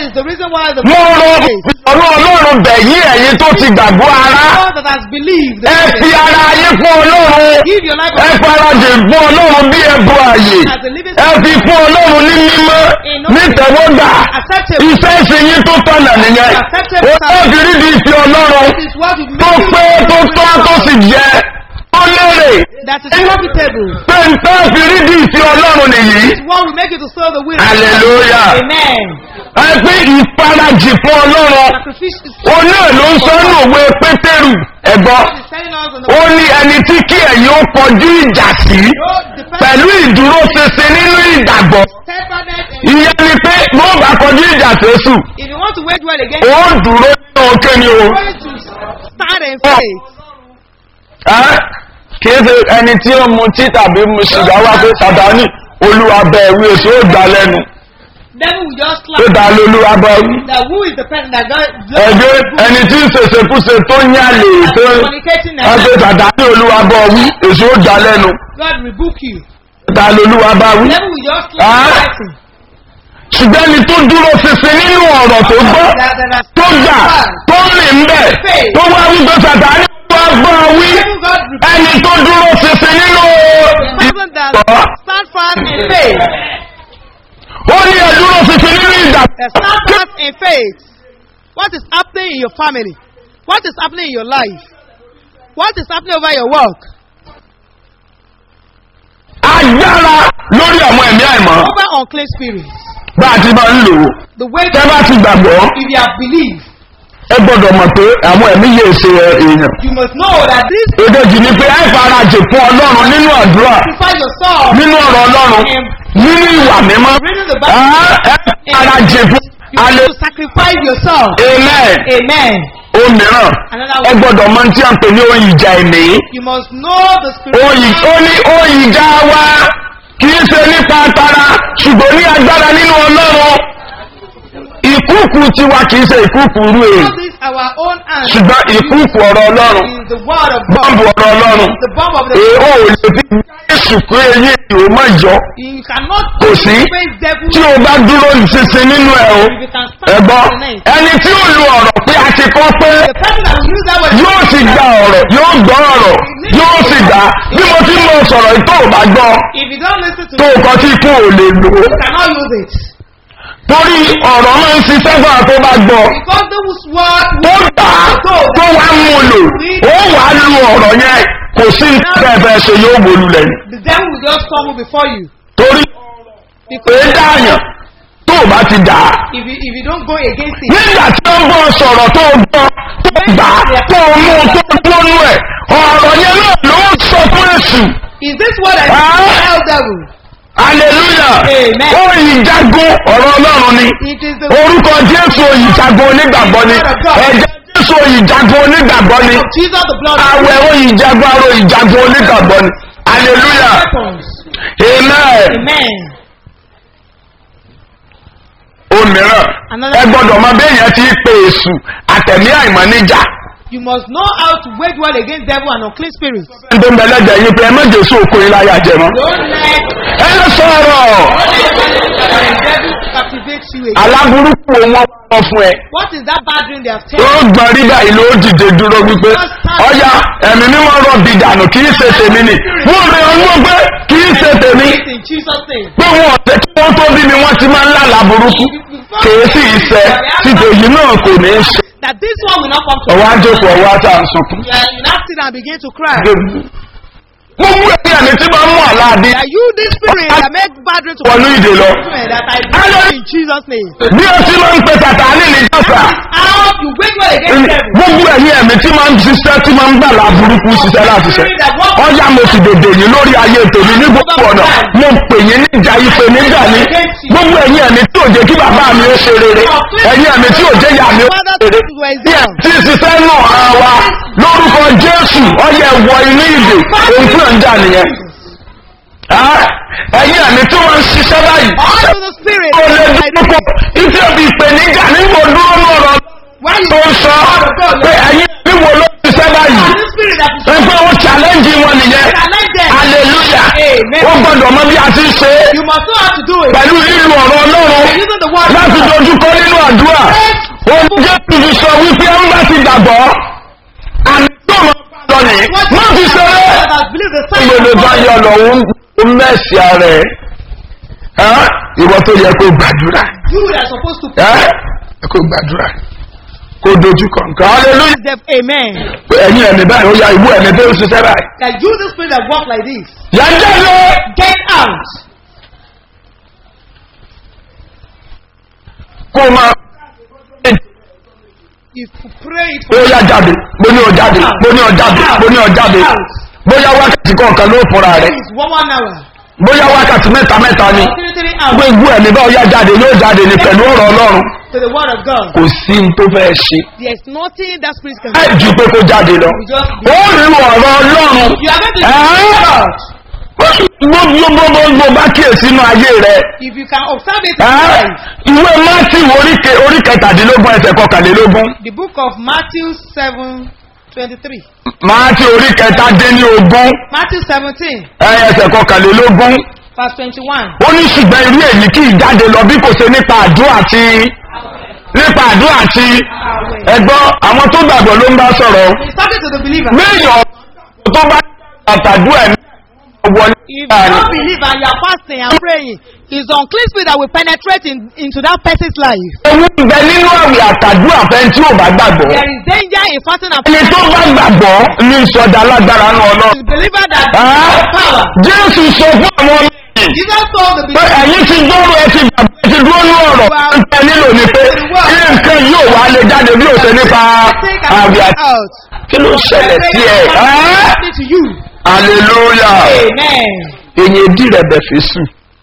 is the reason why the mo rọ ọ̀rọ̀ ọlọ́run bẹ̀yìn ẹ̀yin tó ti gbàgbọ́ ara God that has believed the ẹ fi message. ara yín fún ọlọ́run Give your life ẹ farajì fún ọlọ́run bí ẹbọ ààyè as a living ẹ fi fún ọlọ́run ní mímọ́ nítẹ̀wọ́gbà acceptable. iṣẹ́ ìsìn yín tó tọ̀nà nìyẹn ó náà fi rí di ìfi ọlọ́run This is what will tó make pé you tó tọ́ tó sì jẹ tó lérè that is profitable. pé n tó fi rí di ìfi ọlọ́run nìyí This is what will make you to serve the will. of God. hallelujah Amen. ẹ pé ìfarajì fún ọlọ́run Sacrifice is ó náà ló ń sọ ní òwe pétérù ẹ̀gbọ́n God is telling us in the ó ní ẹni tí kí ẹ̀yin ó kọjú ìjà sí Don't depend pẹ̀lú ìdúró ṣinṣin nínú ìgbàgbọ́ steadfastness and ìyẹn ni pé bó bá kọjú ìjà sẹ́sù if you want to wage war against ó dúró nínú òkè ni o you going to stand in faith. Ẹ́, kìí ṣe ẹni tí ó mu tí tàbí mu ṣìgá wá pé sàdánì olúwa bẹ ìwé èso ó gbà lẹ́nu Devil will just tó slap dá lolúwa bá wí. that who is the person that God ẹgbẹ́ ẹni tí ń ṣèṣekúṣe tó ń yálè tó ń communicating wá pé and sàdánì olúwa bá wí èso ó gbà lẹ́nu God rebuke you. dá lolúwa bá wí. Devil will just slap Ah. the person. ṣùgbọ́n ẹni tó dúró ṣinṣin nínú ọ̀rọ̀ tó gbọ́ That, that, that, tó gbà tó rìn ń bẹ̀ tó wá wípé sàtáni wá gbọ́ wí Devil God rebuke ẹni tó dúró ṣinṣin nínú the person that ìgbọ́ stand fast in faith. ó ní ẹ dúró ṣinṣin nínú ìgbà That stand fast in faith. What is happening in your family? What is happening in your life? What is happening over your work? agbára lórí àwọn ẹ̀mí àìmọ́ Over unclean spirits. bá a ti máa ń lò ó The way tẹ́ bá ti gbàgbọ́ if you have believed, ẹ gbọ́dọ̀ mọ̀ pé àwọn ẹ̀mí yìí ṣe èèyàn you must know that this èkejì ni pé ẹ farajì fún ọlọ́run nínú àdúrà sacrifice yourself nínú ọ̀rọ̀ ọlọ́run nínú ìwà mímọ́ reading the ẹ Bible. ẹ farajì fún You alẹ́ need to sacrifice yourself. amen Amen. ohun mìíràn Another ẹ one. gbọ́dọ̀ mọ tí a ń pè ní oyin ìjà ẹ̀mí You must know the oyin spiritual. ó ní oyin ìjà wa kì í ṣe nípa tara ṣùgbọ́n ní agbára nínú ọlọ́run ìkúùkù tiwa kì í ṣe ìkúùkù rú èyí All this our own hand ṣùgbọ́n ìkúùkù ọ̀rọ̀ ọlọ́run is the word of God. bọ́ǹbù ọ̀rọ̀ ọlọ́run The bomb of the èèó ò lè fi jésù pé eyín ìwò má yọ You cannot kò sí face devil tí o bá dúró nísinsin nínú ẹ o if you can stand ẹ̀gbọ́n for the night. ẹni tí ó lu ọ̀rọ̀ pé a ti kọ́ pé The person that will use that word yóò sì gba ọ̀rọ̀ yóò gbọ́ ọ̀rọ̀ yóò sì gbà bí mo ti ń lọ sọ̀rọ̀ yìí tó o bá gbọ́ if you don't listen to tó o it, kọ́ tí ikú ò lè lò ó you cannot use it. torí ọ̀rọ̀ máa ń ṣiṣẹ́ fún àwọn tó bá gbọ́ Because those word ó gbà á tó wá mú un lò ó wà á lu ọ̀rọ̀ yẹn kò sí nǹkan ẹ̀fẹ̀ ṣe yóò wọlú lẹ́yìn the devil will just stumble before you. torí Because èé dáàyàn tó o bá ti dà á if you if you don't go against it, nígbà tí ó ń bọ́ sọ̀rọ̀ tó o gbọ́ tó o gbà á tó o mú un tó o gbónú ẹ̀ ọ̀rọ̀ yẹn náà ló ń sọ fún èṣù is this what I Ah. tell devil? hallelujah Amen. ó ìjagun ọ̀rọ̀ ọlọ́run ni It is the orúkọ jésù ìjagun onígbàgbọ́ ni ẹ̀jẹ̀ jésù ìjagun onígbàgbọ́ ni of Jesus, the blood of àwẹ̀ ó ìjagun aró ìjagun onígbàgbọ́ ni hallelujah weapons. amen Amen. òmíràn ẹ gbọ́dọ̀ mọ béèyàn ti pe èṣù àtẹ̀mí àìmọ́ níjà You must know how to wage war against devil and unclean spirits. ẹni tó ń bẹ lẹ́jẹ̀ yín pé ẹ má jésù òkú yín láyà jẹ mọ́ Don't let ẹ lọ sọ̀rọ̀ the devil captivate you again. aláburúkú wọn wọ́n fún ẹ What is that bad dream they have ó taken? gbọ́n rí báyìí ló dìde dúró wípé ọya ẹ̀mí mímọ́ rọ̀ bí dànù kì í ṣe tèmi ni wọ́n rí ọdún pé kì í ṣe tèmi In Jesus' name. pé wọn ọ̀tẹ̀ tí wọ́n tó bí mi wọ́n ti máa ń lálàá burúkú kìí sì í ṣe títò yìí náà kò ní í ṣe That this one will not come to ọwọ́ àjòkò ọwọ́ àtà ń sunkún. You are- you now sit and begin to cry. mo mú ẹbí ẹ̀mí tí máa ń mú àláàdé That you, this spirit that make bad dream to wọnú ìdè lọ. that I break in Jesus' name. bí ó ti máa ń pe sàtáánì ní jọ́sà How you wage war against devil? gbogbo ẹ̀yìn ẹ̀mí tí máa ń ṣiṣẹ́ tí máa ń gbà láburúkú ṣiṣẹ́ láti ṣe ọjà mo sì dèdè yìí lórí ayé tèmi ní gbogbo ọ̀nà mo pè yín níjà ife níjà ní gbogbo ẹ̀yìn ẹ̀mí tí ò jẹ́ kí bàbá mi ó ṣe rere ẹ̀yìn ẹ̀mí tí ò jẹ́ ìyá mi ó Father, ṣe rere to Isaiah. tí ṣiṣẹ́ nù ara wa lórúkọ jésù ọyẹ wọ inú ìdè ohun tí ò ń jà nìyẹn Ah, ẹ̀yìn ẹ̀mí tí wọ́n ń ṣiṣẹ́ báyìí All of the spirit. ó lè dúró ìfẹ́ òbí ìpèníjà nígbò dúró lọ́rọ̀ Why you tó ń sọ pé ẹ̀yìn ẹ̀mí wo ló ṣiṣẹ́ báyìí This spirit that is pé ó challenge wọn nìyẹn challenge them. hallelujah Amen. ó gbọ́dọ̀ mọ bí a ti ṣe é You must know how to do it. pẹ̀lú lílo ọ̀rọ̀ ọlọ́run Using the word of láti God. dojúkọ nínú àdúrà wọ́n fi ṣeré gbogbo bá yọ lọ ó mẹ́sì ara ẹ̀ ẹ́ ìwọ tó yẹ kó gbàdúrà You that are supposed to ẹ́ kó gbàdúrà kó dojú kọ̀ǹkan hallelujah praise them. Amen. pé ẹ̀yin ẹ̀mí báyìí ó ya ìwú ẹ̀mí tó ń ṣiṣẹ́ báyìí. That you, the spirit that walk like this, yàjẹ́ lé get out. kó o máa If you pray it ó for yá jáde mo ní ọ jáde mo ní ọ jáde mo ní ọ jáde bóyá wákàtí kọ̀ọ̀kan ló fúnra rẹ̀ is one one hour, bóyá wákàtí mẹ́ta mẹ́ta ni three three hours gbogbo ẹ̀mí bá ó yá jáde yóò jáde ní pẹ̀lú ọ̀rọ̀ ọlọ́run to the word of God. kò sí ní tó fẹ́ ṣe There is nothing that spirit can ẹ do. ju pé kó jáde lọ You just ó rí ọ̀rọ̀ ọlọ́run you are going to ẹ́ gbogbo gbogbo bá kíyèsí inú ayé rẹ̀ if you can observe it in ẹ́ life. ìwé mátì oríke orí kẹtàdínlógún ẹsẹ̀ kọkànlélógún The book of Matthew seven twenty three. mátì orí kẹtàdínlógún Matthew seventeen ẹsẹ̀ kọkànlélógún verse twenty one. ó ní ṣùgbọ́n irú èyí kì í jáde lọ bí kò ṣe nípa àdúrà àti nípa àdúrà àti ẹgbọ́n àwọn tó gbàgbọ́ ló ń bá sọ̀rọ̀ He's talking to the believer. méèyàn tó bá àtàdúrà ẹ̀mí wọlé If you láàrin don't believe and you are fasting and praying, it's unclean spirit that will penetrate in, into that person's life. ewu ń bẹ nínú àwẹ̀ àtàdúrà fẹ́ tí ò bá gbàgbọ́ There is danger in fasting and ẹni tó bá gbàgbọ́ ní ìsọdá alágbára náà ọlọ́run The believer that Ah. has power. jésù sọ fún àwọn ọmọ yìí Jesus told the pé believer, ẹ̀yin ti gbọ́rọ̀ ẹ ti gbàgbọ́ ẹ ti dúró ní ọ̀rọ̀ ń tẹ nílò ni pé kí nǹkan yóò wá lè jáde bí òṣè nípa take àwẹ̀ and àti out. kí ló ṣẹlẹ̀ sí ẹ̀ ẹ́ Happening to you. hallelujah Amen. èyàn èdè rẹ̀ bẹ̀ fi sùn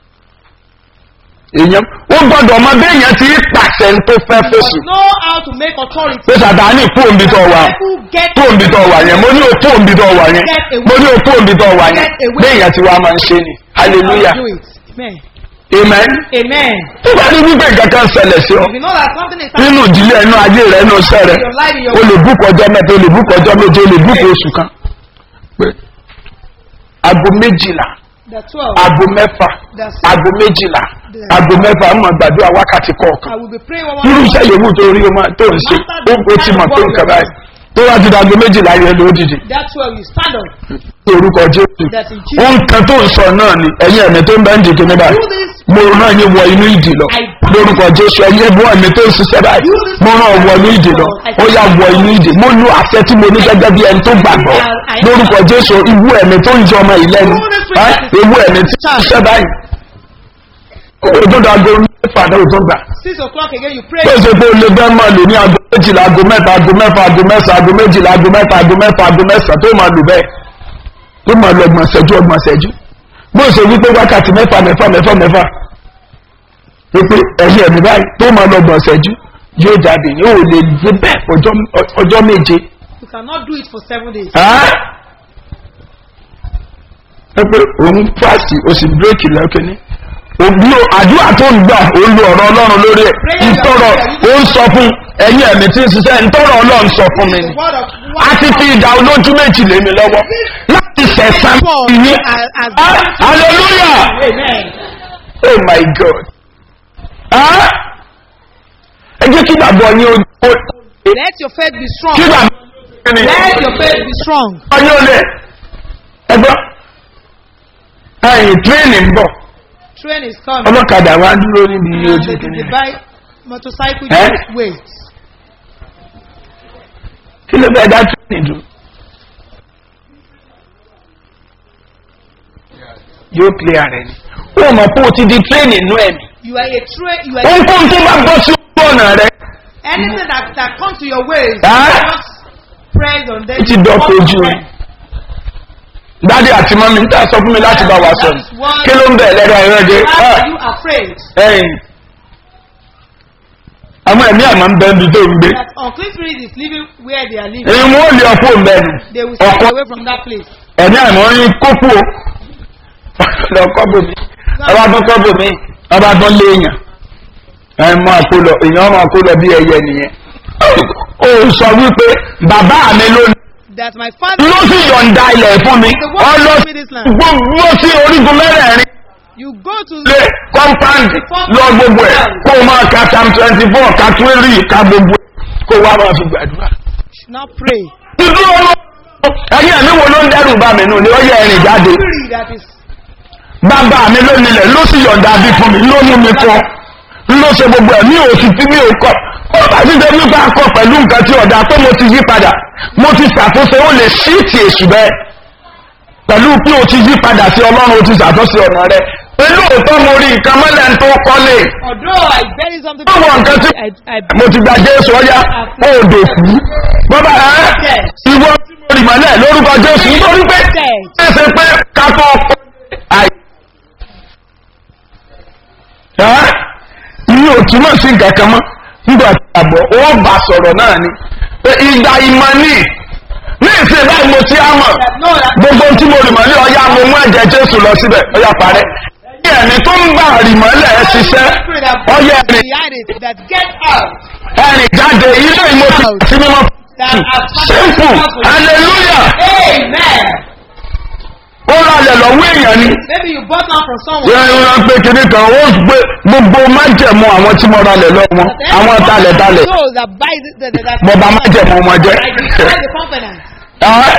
èyàn ó gbọ́dọ̀ ọmọ béèyàn ti rí pàṣẹ tó fẹ́ You fèsù must know how to make authority. pé sàtáni kú òǹbí tó wà People get kú òǹbí tó wà yẹn mo ní òkú òǹbí tó wà yẹn mo ní òkú òǹbí tó wà yẹn béèyàn ti wá máa ń ṣe ni hallelujah do it. Amen. amen Amen. tó bá ní wípé nǹkan kan ṣẹlẹ̀ sí ọ If you know that something is nínú happening ìdílé ẹnu ayé rẹ ẹnu iṣẹ́ rẹ in your life, in your o lè búkọ ọjọ́ mẹ́ta o lè búkọ ọjọ́ méje o lè búkọ oṣù kan pé aago méjìlá the 12, aago mẹ́fà the 6, aago méjìlá aago mẹ́fà ọmọ gbàdúrà wákàtí kọ̀ọ̀kan I will be praying one irú one iṣẹ́ yòówù tó rí ọmọ tó ń ṣe ó ó ti mọ̀ pé nǹkan báyìí tó wá ti dàgbé méjìlá yẹn ló dìde That 12, you stand up. ní orúkọ jésù That in Jesus. ohun kan tó ń sọ náà ni ẹ̀yin ẹ̀mí tó ń bẹ́ ń dìde ní báyìí Do this. mo rán yín wọ inú ìdì lọ lórúkọ jésù ẹ̀yin ẹ̀bùn ẹ̀mí tó ń ṣiṣẹ́ báyìí mo rán ọ wọ inú ìdì lọ ó yà wọ inú ìdì mo lu àṣẹ tí mo ní gẹ́gẹ́ bí ẹni tó gbàgbọ́ lórúkọ jésù ìwú ẹ̀mí tó ń jọ ọmọ ìlẹ́nu ìwú ẹ̀mí tí ń ṣiṣẹ́ báyìí òdodo aago mẹ́fà náà ò tó gbà 6 o'clock again, you pray. tó ṣe pé o lè bẹ́ẹ̀ máa lò ní aago méjìlá aago mẹ́ta aago mẹ́fà aago mẹ́sàn aago méjìlá aago mẹ́ta aago mẹ́fà aago mẹ́sàn tó máa lò bẹ́ẹ̀ tó máa lọ ọgbọ̀n ṣẹ́jú ọgbọ̀n ṣẹ́jú bó ṣe wípé wákàtí mẹ́fà mẹ́fà mẹ́fà mẹ́fà wípé ẹ̀yìn ẹ̀mí báyìí tó máa lọ ọgbọ̀n ṣẹ́jú yóò jáde yóò lè gbé bẹ́ẹ̀ ọjọ́- ọjọ́ méje You cannot do it for seven days. ẹ́ ẹ pé òun fásitì o sì bírèkì lẹ́kẹ́ni òbí àdúrà tó ń gbà ó lu ọ̀rọ̀ ọlọ́run lórí ẹ̀ ntọ́rọ̀ ó ń sọ fún ẹ̀yìn ẹ̀mí tí ń ṣiṣẹ́ ntọ́rọ̀ ọlọ́run sọ fún mi The ni word of a ti fi ìdá olójú méjì lé mi lọ́wọ́ láti sẹ̀sán Paul ìní has, has hallelujah Amen. oh my god Ah? ẹ jẹ́ kí gbàgbọ́ yín ó ó- Let your faith be strong. kí gbàgbọ́ yín ni Let your faith be strong. ọyọ́ olè ẹgbọ́n ẹ̀yìn tírénì ń bọ̀ Train is coming. ọlọ́kadà wa dúró níbi And ojú the, kìíní the bike, motorcycle, Eh? just wait. kí ló bẹ́ẹ̀ dá tírénì dùn yóò kílẹ̀ rẹ̀ ni ó mọ̀ pé o ti di tírénì inú ẹ̀mí You are a train. You are ohunkóhun tó bá bọ́ sí ojú ọ̀nà rẹ̀ anything that that comes to your ways. Ah? Just press on them. ó ti dọ̀kọ̀ ojú rẹ̀ dádì àti mọ́mí ń tà sọ fún mi láti bá wa sọ̀rọ̀ kí ló ń bẹ̀ lẹ́rọ ẹ̀rọ jẹ́ Why are you afraid ẹ̀yìn àwọn ẹ̀mí àmọ́ ń bẹ́ ibi tó ń gbé that unclean spirit is living where they are living? èyí wọ́n lè ọkọ̀ mẹ́nu They will stay ọkọ̀ away from that place. ẹ̀mí àmọ́ ń kókó lọ kọ́bù mi ọba tó kọ́bù mi ọba tó léèyàn ẹ̀ mọ́ àkólọ èèyàn mọ́ àkólọ bí ẹyẹ nìyẹn ó sọ wípé bàbá mi ló That my father, ló sì yọ̀ǹda ilẹ̀ fún mi ọlọ gbogbo sí orígun mẹ́rẹ̀ẹ̀rin you go to lé kọ́ńpáǹdì lọ gbogbo ẹ̀ kó o máa ka tam twenty four ka twenty ka gbogbo ẹ̀ kó o wá máa fi gbàdúrà. should not pray. dúdú ọmọ ẹ̀yìn ẹ̀mí wo ló ń dẹ́rù bá mi nù ni ó yẹ ẹ̀rìn jáde Spirit that is bàbá mi ló nílẹ̀ ló sì yọ̀ǹda bí fún mi ló mú mi kọ́ ló ṣe gbogbo ẹ̀ mi ò sì tí mi ò kọ́ ó bá ti jẹ́ nípa akọ pẹ̀lú nǹkan tí ọ̀dà pé mo ti yí padà mo ti ṣàtúnṣe ó lè sí ti èṣù bẹ́ẹ̀ pẹ̀lú pé o ti yí padà sí ọlọ́run o ti ṣàtúnṣe ọ̀nà rẹ pẹ̀lú òótọ́ mo rí nǹkan mọ́lẹ̀ ń tó kọ́lé although I bury something báwo nǹkan tí I, I mo ti gba jésù ọyá ó dò kú bọ́bá ẹ́ ìwọ tí mo rì mọ́lẹ̀ lórúkọ jésù nítorí pé ṣe pé kápọ̀ àì ẹ́ ní òtúmọ̀ sí nǹkan kan mọ́ nígbà tí àbọ̀ ó bà sọ̀rọ̀ náà ni pé ìgbà ìmọ̀ ní ní ìsìn báyìí mo ti á mọ̀ gbogbo tí mo rì mọ́lẹ̀ ọyá mo mú ẹ̀jẹ̀ jésù lọ síbẹ̀ ọyá parẹ́ ní ẹni tó ń gbà rì mọ́lẹ̀ ẹ ṣiṣẹ́ spirit that ọyá ẹni behind it that get out ẹ̀rìn jáde ilé ìmọ̀tì sí mímọ́ that has simple hallelujah Amen. ó ralẹ̀ lọ́wọ́ èèyàn ni Maybe you bought one from someone. yẹn ń pé kinní kan ó gbé gbogbo májẹ̀mú àwọn tí mo ralẹ̀ lọ́wọ́ wọn àwọn talẹ̀talẹ̀ Those that buy the, the, the, that mo bá májẹ̀mú wọn jẹ́ I destroy the confidence. Ẹ́.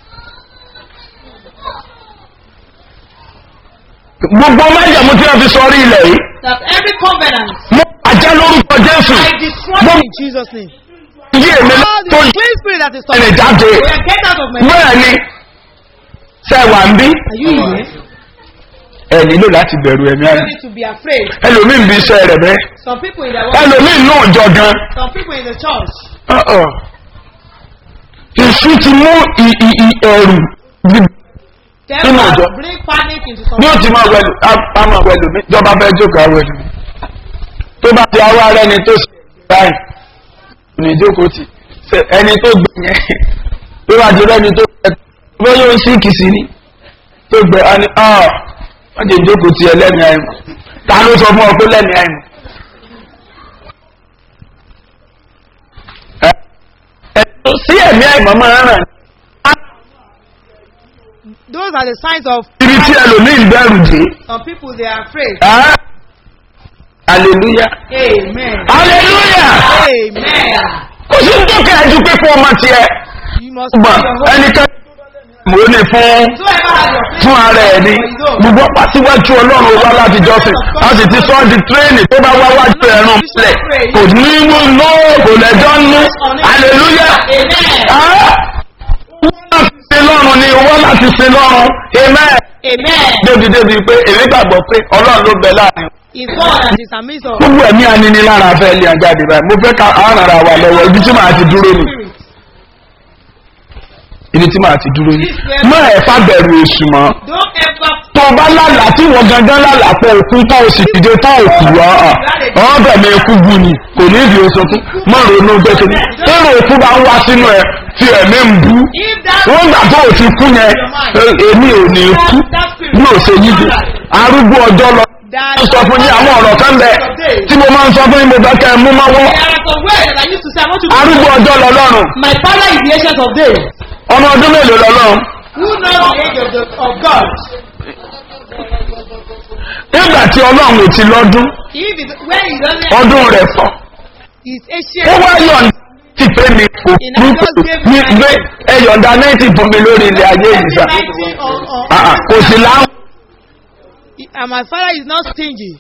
gbogbo májẹ̀mú tí wọ́n fi sọ rí ilẹ̀ yìí That every covenant mo àjẹ́ lórúkọ jésù I destroy mo in Jesus' name. yí èmi All tó the yí clean spirit that is ẹ̀rìn talking. jáde We are get out of my life. bẹ́ẹ̀ ni sẹ́wà ń bí Are you here? ẹ nílò láti bẹ̀rù ẹ̀mí You àná don't need to be afraid. ẹlòmíì ń bí iṣẹ́ rẹ̀ bẹ́ẹ̀ Some people in their work, ẹlòmíì náà jọ gan some people in the church, Uh-uh. èṣù ti mú ì- ì- ì- ẹ̀rù bí- they Nínú will ìjọ. bring panic into some bí ó ti máa wẹ̀lù á máa wẹ̀lù mí jọba fẹ́ jókòó wẹ̀lù mí tó bá ti awọ́ ara ẹni tó ṣe báyìí ní ìjókòó tì ṣe ẹni tó gbẹ yẹn tó bá ti rẹ́ni tó gbẹ bó yóò sí kìsì ni tó gbẹ á ní ọ́ wọ́n ti jókòó ti ẹ lẹ́mìí àìmọ̀ ta ló sọ fún ọ pé lẹ́mìí àìmọ̀ ẹ ẹ sí ẹ̀mí àìmọ̀ máa ń ràn those are the signs of ibi tí ẹlòmíì ń bẹ̀rù dé. some people they are afraid. Ah, hallelujah Amen. hallelujah Amen. kò sí ní tókè ẹjú pé fún ọmọ tiẹ̀ You must gbọ̀n be your hope. ẹnikẹ́ni mo ní fún Whoever has your place fún ara ẹ̀ ní gbogbo pàṣíwájú ọlọ́run wá láti jọ́sìn a sì ti sọ ọ́ di tírẹ́ẹ̀nì tó bá wá wájú ẹ̀rùn sílẹ̀ kò ní inú nú kò lẹ́jọ́ nú hallelujah Amen. Ah, wọ́n láti sin lọ́run ni wọ́n láti sin lọ́run amen Amen. débi débi pé èmi gbàgbọ́ pé ọlọ́run ló bẹ láàrin Is God that is amidst of gbogbo ẹ̀mí aninilára fẹ́ lé ajáde báyìí mo fẹ́ ká àárara wa lọ́wọ́ ibi tí màá ti dúró ni spirit. ibi tí màá ti dúró ni má ẹ̀ fà bẹ̀rù èṣù mọ́ Don't ever tó o bá lálàá tí wọ́n gangan lálàá pọ̀ òkú tó o sì dìde tó o kù wá ọ̀ bẹ̀mí ikú bu ni kò ní ìdí oṣù fún má ronú gbẹ́sẹ̀ ní èrò òkú bá ń wá sínú ẹ tí ẹ̀mí ń bú if that wọ́n gbà tó o ti kú yẹn ẹ- èmi ò ní kú ní òṣè yíjú arúgbó ọjọ́ lọ that ń sọ fún yín àwọn ọ̀rọ̀ kan bẹ tí mo máa ń sọ fún yín mo fẹ́ kẹ́ ẹ mú mọ́wọ́ there are some words that I used to say I want you to arúgbó ọjọ́ lọ lọ́rùn My father is the ancient of days. ọmọ ọdún mélòó lọ lọ́rùn Who knows the age of, the, of God? nígbà tí ọlọ́run ò ti lọ́dún If it's when he doesn't ọdún rẹ̀ pọ̀ he's ó ancient. wá yọ̀ǹda ti pé mi kò kú ní gbé ẹ̀yọ̀ǹda náìtì fún mi lórí ilẹ̀ ayé yìí sá 19 on, on, Ah, ah, kò sí láwọn and my father is not stingy.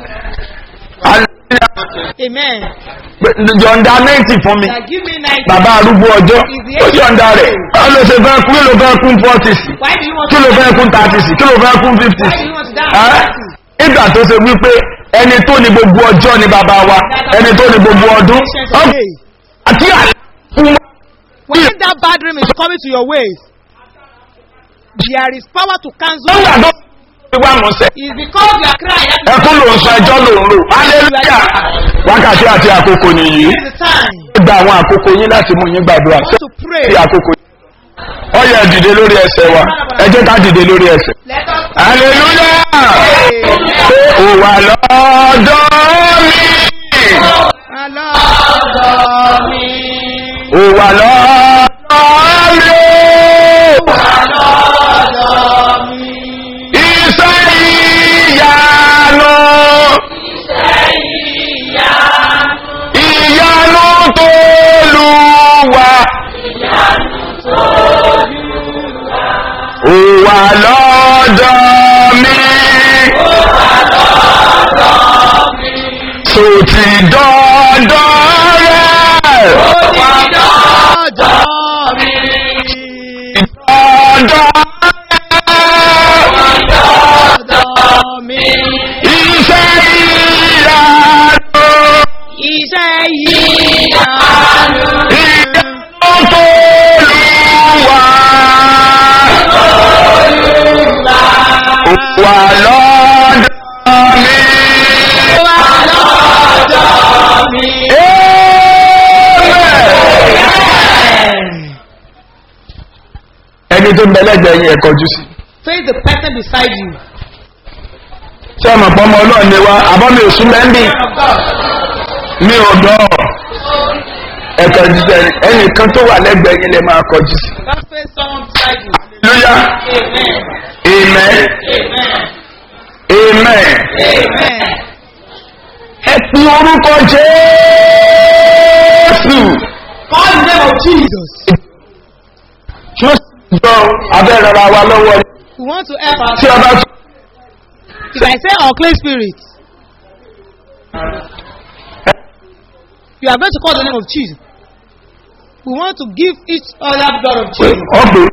Amen. yọ̀ǹda náìtì fún mi That give me 90. bàbá arúgbó ọjọ́ ó yọ̀ǹda rẹ̀ báwo ló ṣe fẹ́ kú kí ló fẹ́ kún forty sí Why do you want kí ló to fẹ́ kún thirty sí kí ló fẹ́ kún fifty Why sí do you want to die? Ẹ́? at 30? nígbà tó ṣe wípé ẹni tó ní gbogbo ọjọ́ ni bàbá wa ẹni tó ní gbogbo ọdún Ancient of days. àti àlékún When that bad dream is coming to your ways, there is power to cancel. lọ́wọ́ àdó wíwá mọ̀ọ́sẹ̀ It's because you are crying. That ẹkún ló ń sọ ẹjọ́ ló ń lò hallelujah wákàtí àti àkókò nìyí is the time ó gba àwọn àkókò yín láti mú yín gbàdúrà to pray. sí àkókò yín ó yẹ dìde lórí ẹsẹ̀ wa ẹ jẹ́ ká dìde lórí ẹsẹ̀ Let us hallelujah pé ó wà lọ́dọ̀ mi Alọ́dọ̀ mi. ó wà lọ́dọ̀ mi Alọ́dọ̀ mi. iṣẹ́ ìyanu ìyanu tó lù wá. Ìyanu tó lọ́dọ̀ mi. tó ti dọ́dọ̀ rẹ̀. Ọjọ́ mi. dọ́dọ̀ rẹ̀. Ọjọ́ mi. iṣẹ́ ìyanu. Iṣẹ́ yìí. ìyanu tó lù wá. wà lọ́dọ̀ mi. Amen. ẹni tó ń bẹ lẹ́gbẹ̀ẹ́ yẹn kọjú sí. Face the person beside you. ṣé ọmọ pọ́nmọ ọlọ́run ni wá àbọ̀ mi ò sún mẹ́ńbì mi ò dọ̀ ẹ̀kọ́ jíjẹ ẹnìkan tó wà lẹ́gbẹ̀ẹ́ yẹn lè máa kọjú sí. Just face someone beside you. lóyá Amen. amen amen Amen. ẹ pe orúkọ jésù. Call the name of Jesus. tí ó sì jọ abẹ́rẹ́ ra wa lọ́wọ́ ni. We want to help tí us. a bá tún. If I say unclean spirit, you are going to call the name of Jesus. We want to give each other blood of Jesus. ọgbẹ́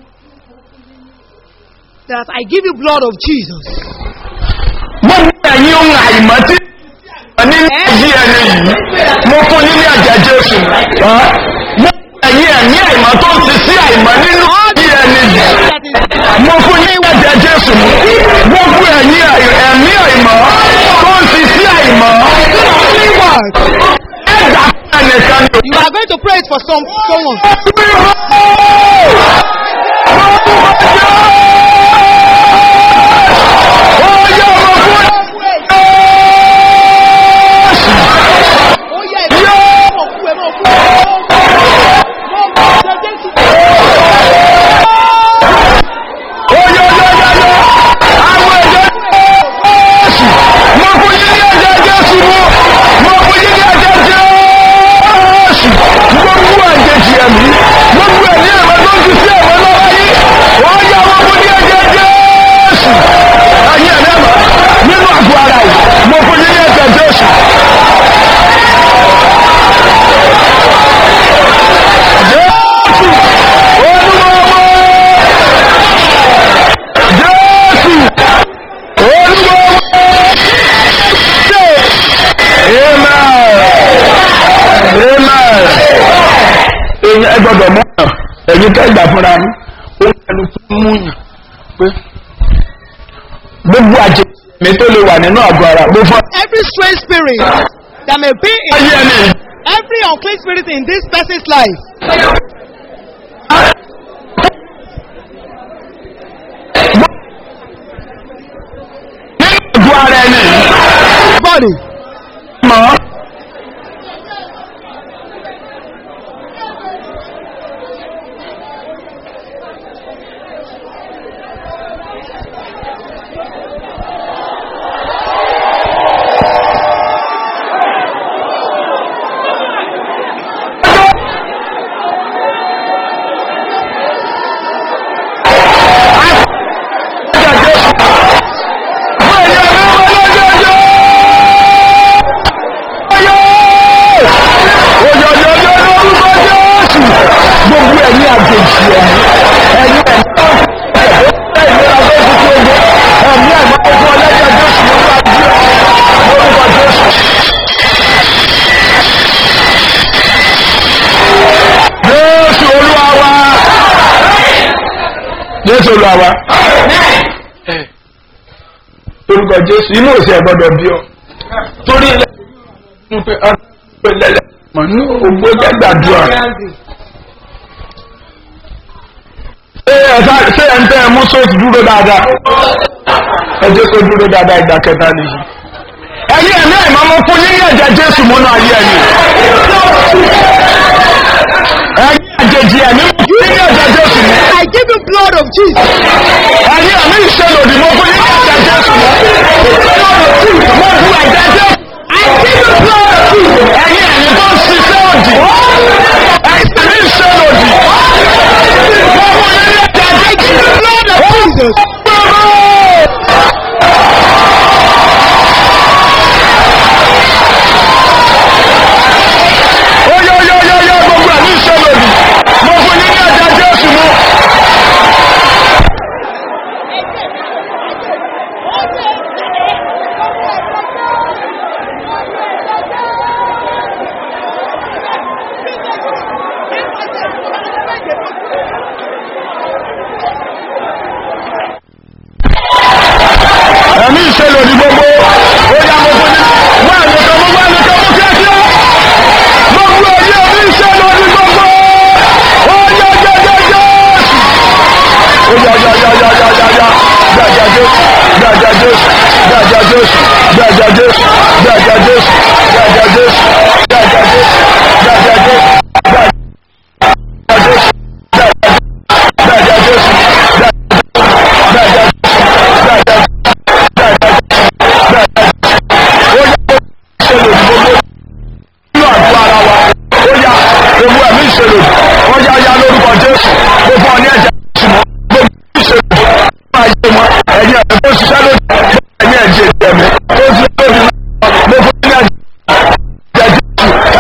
That I give you blood of Jesus. gbogbo ẹ̀yin ohun àìmọ́ tí nínú ayé ẹni yìí mo fún yín ní ẹ̀jẹ̀ jésù gbogbo ẹ̀yin ẹ̀mí àìmọ́ tó ń ti sí àìmọ́ nínú ayé ẹni yìí That is mo fún yín ní ẹ̀jẹ̀ jésù gbogbo ẹ̀yin àì- ẹ̀mí àìmọ́ tó ń ti sí àìmọ́ only word. ẹ̀dá ẹnìkan ní You are going to pray it for some someone. Oh yeah. Mo kú ẹ, mo kú ẹ. Mo kú ẹ, Jésù. Mo fún yín ní ẹ̀jẹ̀ Jésù. Jésù! Olúwa Jésù! Olúwa Amen! Amen! Èyí ẹ gbọ́dọ̀ mú yàn, ẹ̀yin tẹ́ gbà fúnra yín, ó ń ẹnu tó mú yàn pé gbogbo àjẹ mi tó lè wà nínú àgọ́ ara mo fọ́ Every strange spirit that may be in ayé ẹni yìí. every unclean spirit in this person's life. nínú àgọ́ ara ẹni yìí. Body. mọ̀ gbogbo ẹ̀yin àjèjì ẹ̀mí ẹ̀yin ẹ̀mí tó ń fi ẹ̀mí ìlera tó ti fi ogun ẹ̀mí ẹ̀mí ogun ọlẹ́jẹ̀ jésù ló bá jí lórúkọ jésù. jésù olúwa wa jésù olúwa wa orúkọ jésù inú òsì ẹ̀ gbọ́dọ̀ bí ọ torí ilẹ̀ ń pe ọ̀rọ̀ ìlẹ̀lẹ̀ mọ̀ ní ògbó jẹ́ gbàdúrà. ṣé ẹ sá- ṣé ẹ ń tẹ́ ẹ mú sóòtù dúró dáadáa ẹ jẹ́ kó dúró dáadáa ìgbà kẹta nìyí. ẹ̀yin ẹ̀mí ẹ̀mọ́ mo fún yín ní ẹ̀jẹ̀ jésù múnú ayé ẹ̀yìn. ẹ̀yin àjèjì ẹ̀mí mo fún yín ní ẹ̀jẹ̀ jésù mú. I give you blood of Jesus. ẹ̀yin ẹ̀mí ìṣèlòdì mo fún yín ní ẹ̀jẹ̀ jésù mú. mo fún ẹ̀jẹ̀ jésù. I give you blood of Jesus. ẹ̀yin ẹ̀mí tó ń ṣiṣẹ́ òdì. ẹ̀yin ẹ̀mí ìṣèlòdì. mo fún yín ní ẹ̀jẹ̀ I give jésù. you blood of Jesus.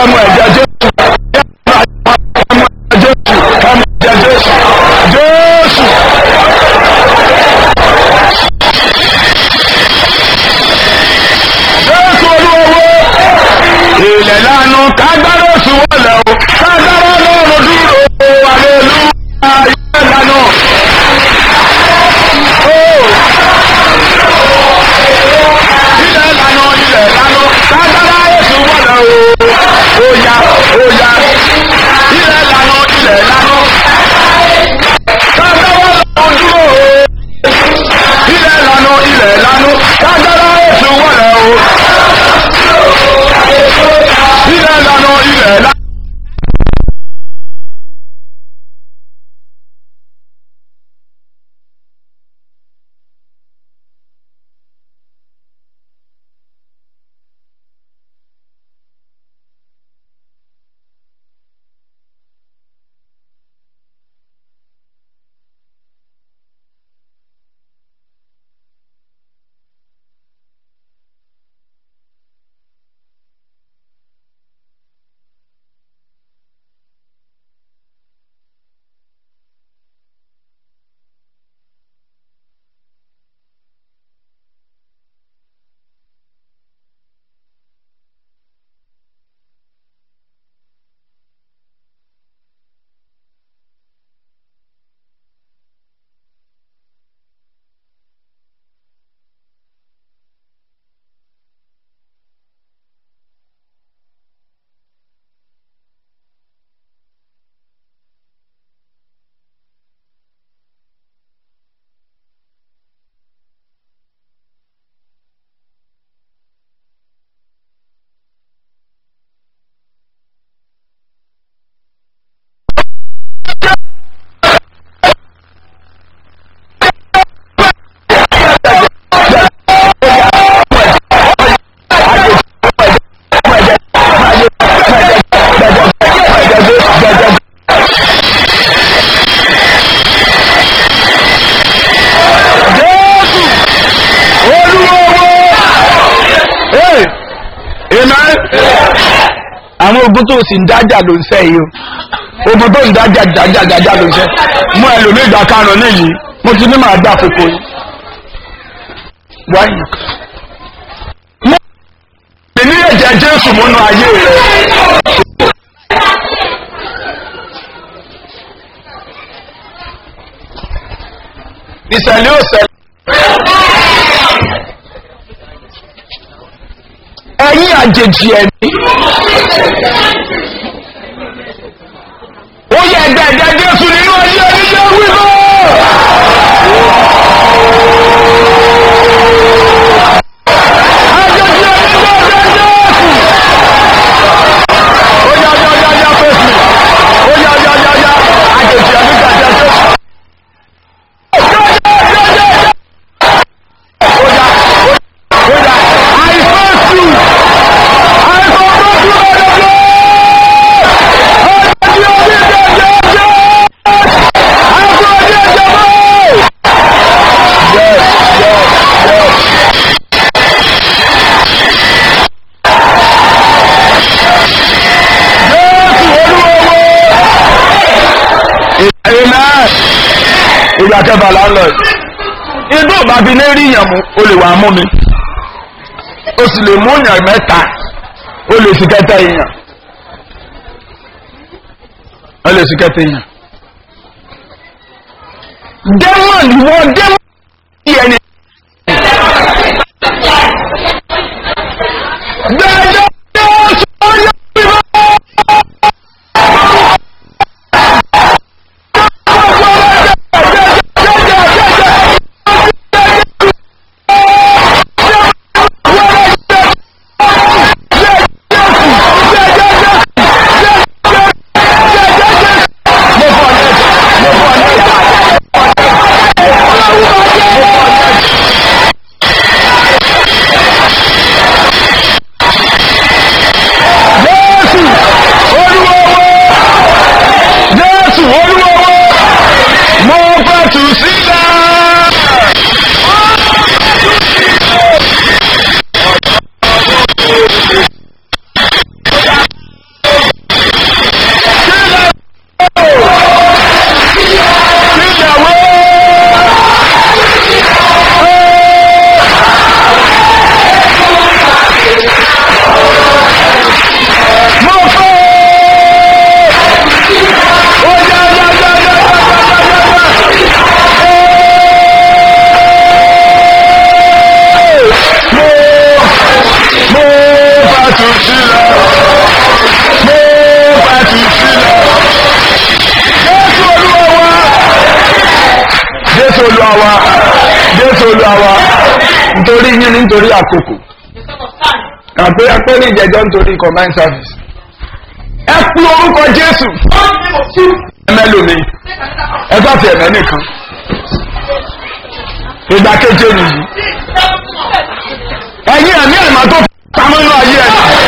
ẹmu ẹ̀jẹ̀ jésù ẹmu ẹ̀jẹ̀ jésù ẹmu ẹ̀jẹ̀ jésù jésù. jésù olúwo ilẹ̀ lánàá kágbára oṣù wọlé o kágbára lọ́rùn dúró àlelu ilẹ̀ lánàá. ilẹ̀ lánàá ilẹ̀ lánàá kágbára oṣù wọlé o oya oya ilẹ̀ lánàá ilẹ̀ lánàá kágbára lọ́rùn dúró ilẹ̀ lánàá ilẹ̀ lánàá kágbára oṣù wọlé o ilẹ̀ lánà ilẹ̀ lánà. àwọn ogun tó sì ń dájà ló ń sẹ́ yìí o ogun tó ń dájà dájà dájà ló ń sẹ́ mú ẹlòmíì ìgbà karùn-ún nìyí mo ti ní màá dá koko yìí. wáyé mo lè ní ẹ̀jẹ̀ jésù múnú ayé rẹ̀. ìṣẹ̀lẹ̀ ò ṣẹlẹ̀. ẹ̀yin àjèjì ẹ̀mí. ó yẹ ẹgbẹ́ ẹ̀jẹ̀ jésù nínú ayé oníṣẹ́ wíwọ́. àjèjì ẹ̀mí ló ẹgbẹ́ jésù. ó yá yá yá yá fèsì. ó yá yá yá yá àjèjì ẹ̀mí gbàjẹ́ jésù. ìgbà kẹfà là ń lọ yìí igbó bàbí ní rí yàn mú o lè wà mú mi o sì lè mú yàn mẹ́ta o lè sì kẹta yàn o lè sì kẹta yàn. dẹ́mọ̀ ni wọ́n dẹ́mọ̀ ní ẹni. Gbẹ̀dẹ̀ yóò sọ yọ ìwọ. nítorí àkókò Because of time. àpé ẹpẹ́ ní ìjẹjọ́ nítorí combined service ẹ pín orúkọ jésù Call the name of Jesus. ẹmẹ́lòmí Take another ẹ bá ti ẹ̀mẹ́ nìkan ìgbà keje nìyí This seven months. ẹ̀yin ẹ̀mí ẹ̀mọ́ tó pamọ́ inú ayé ẹ̀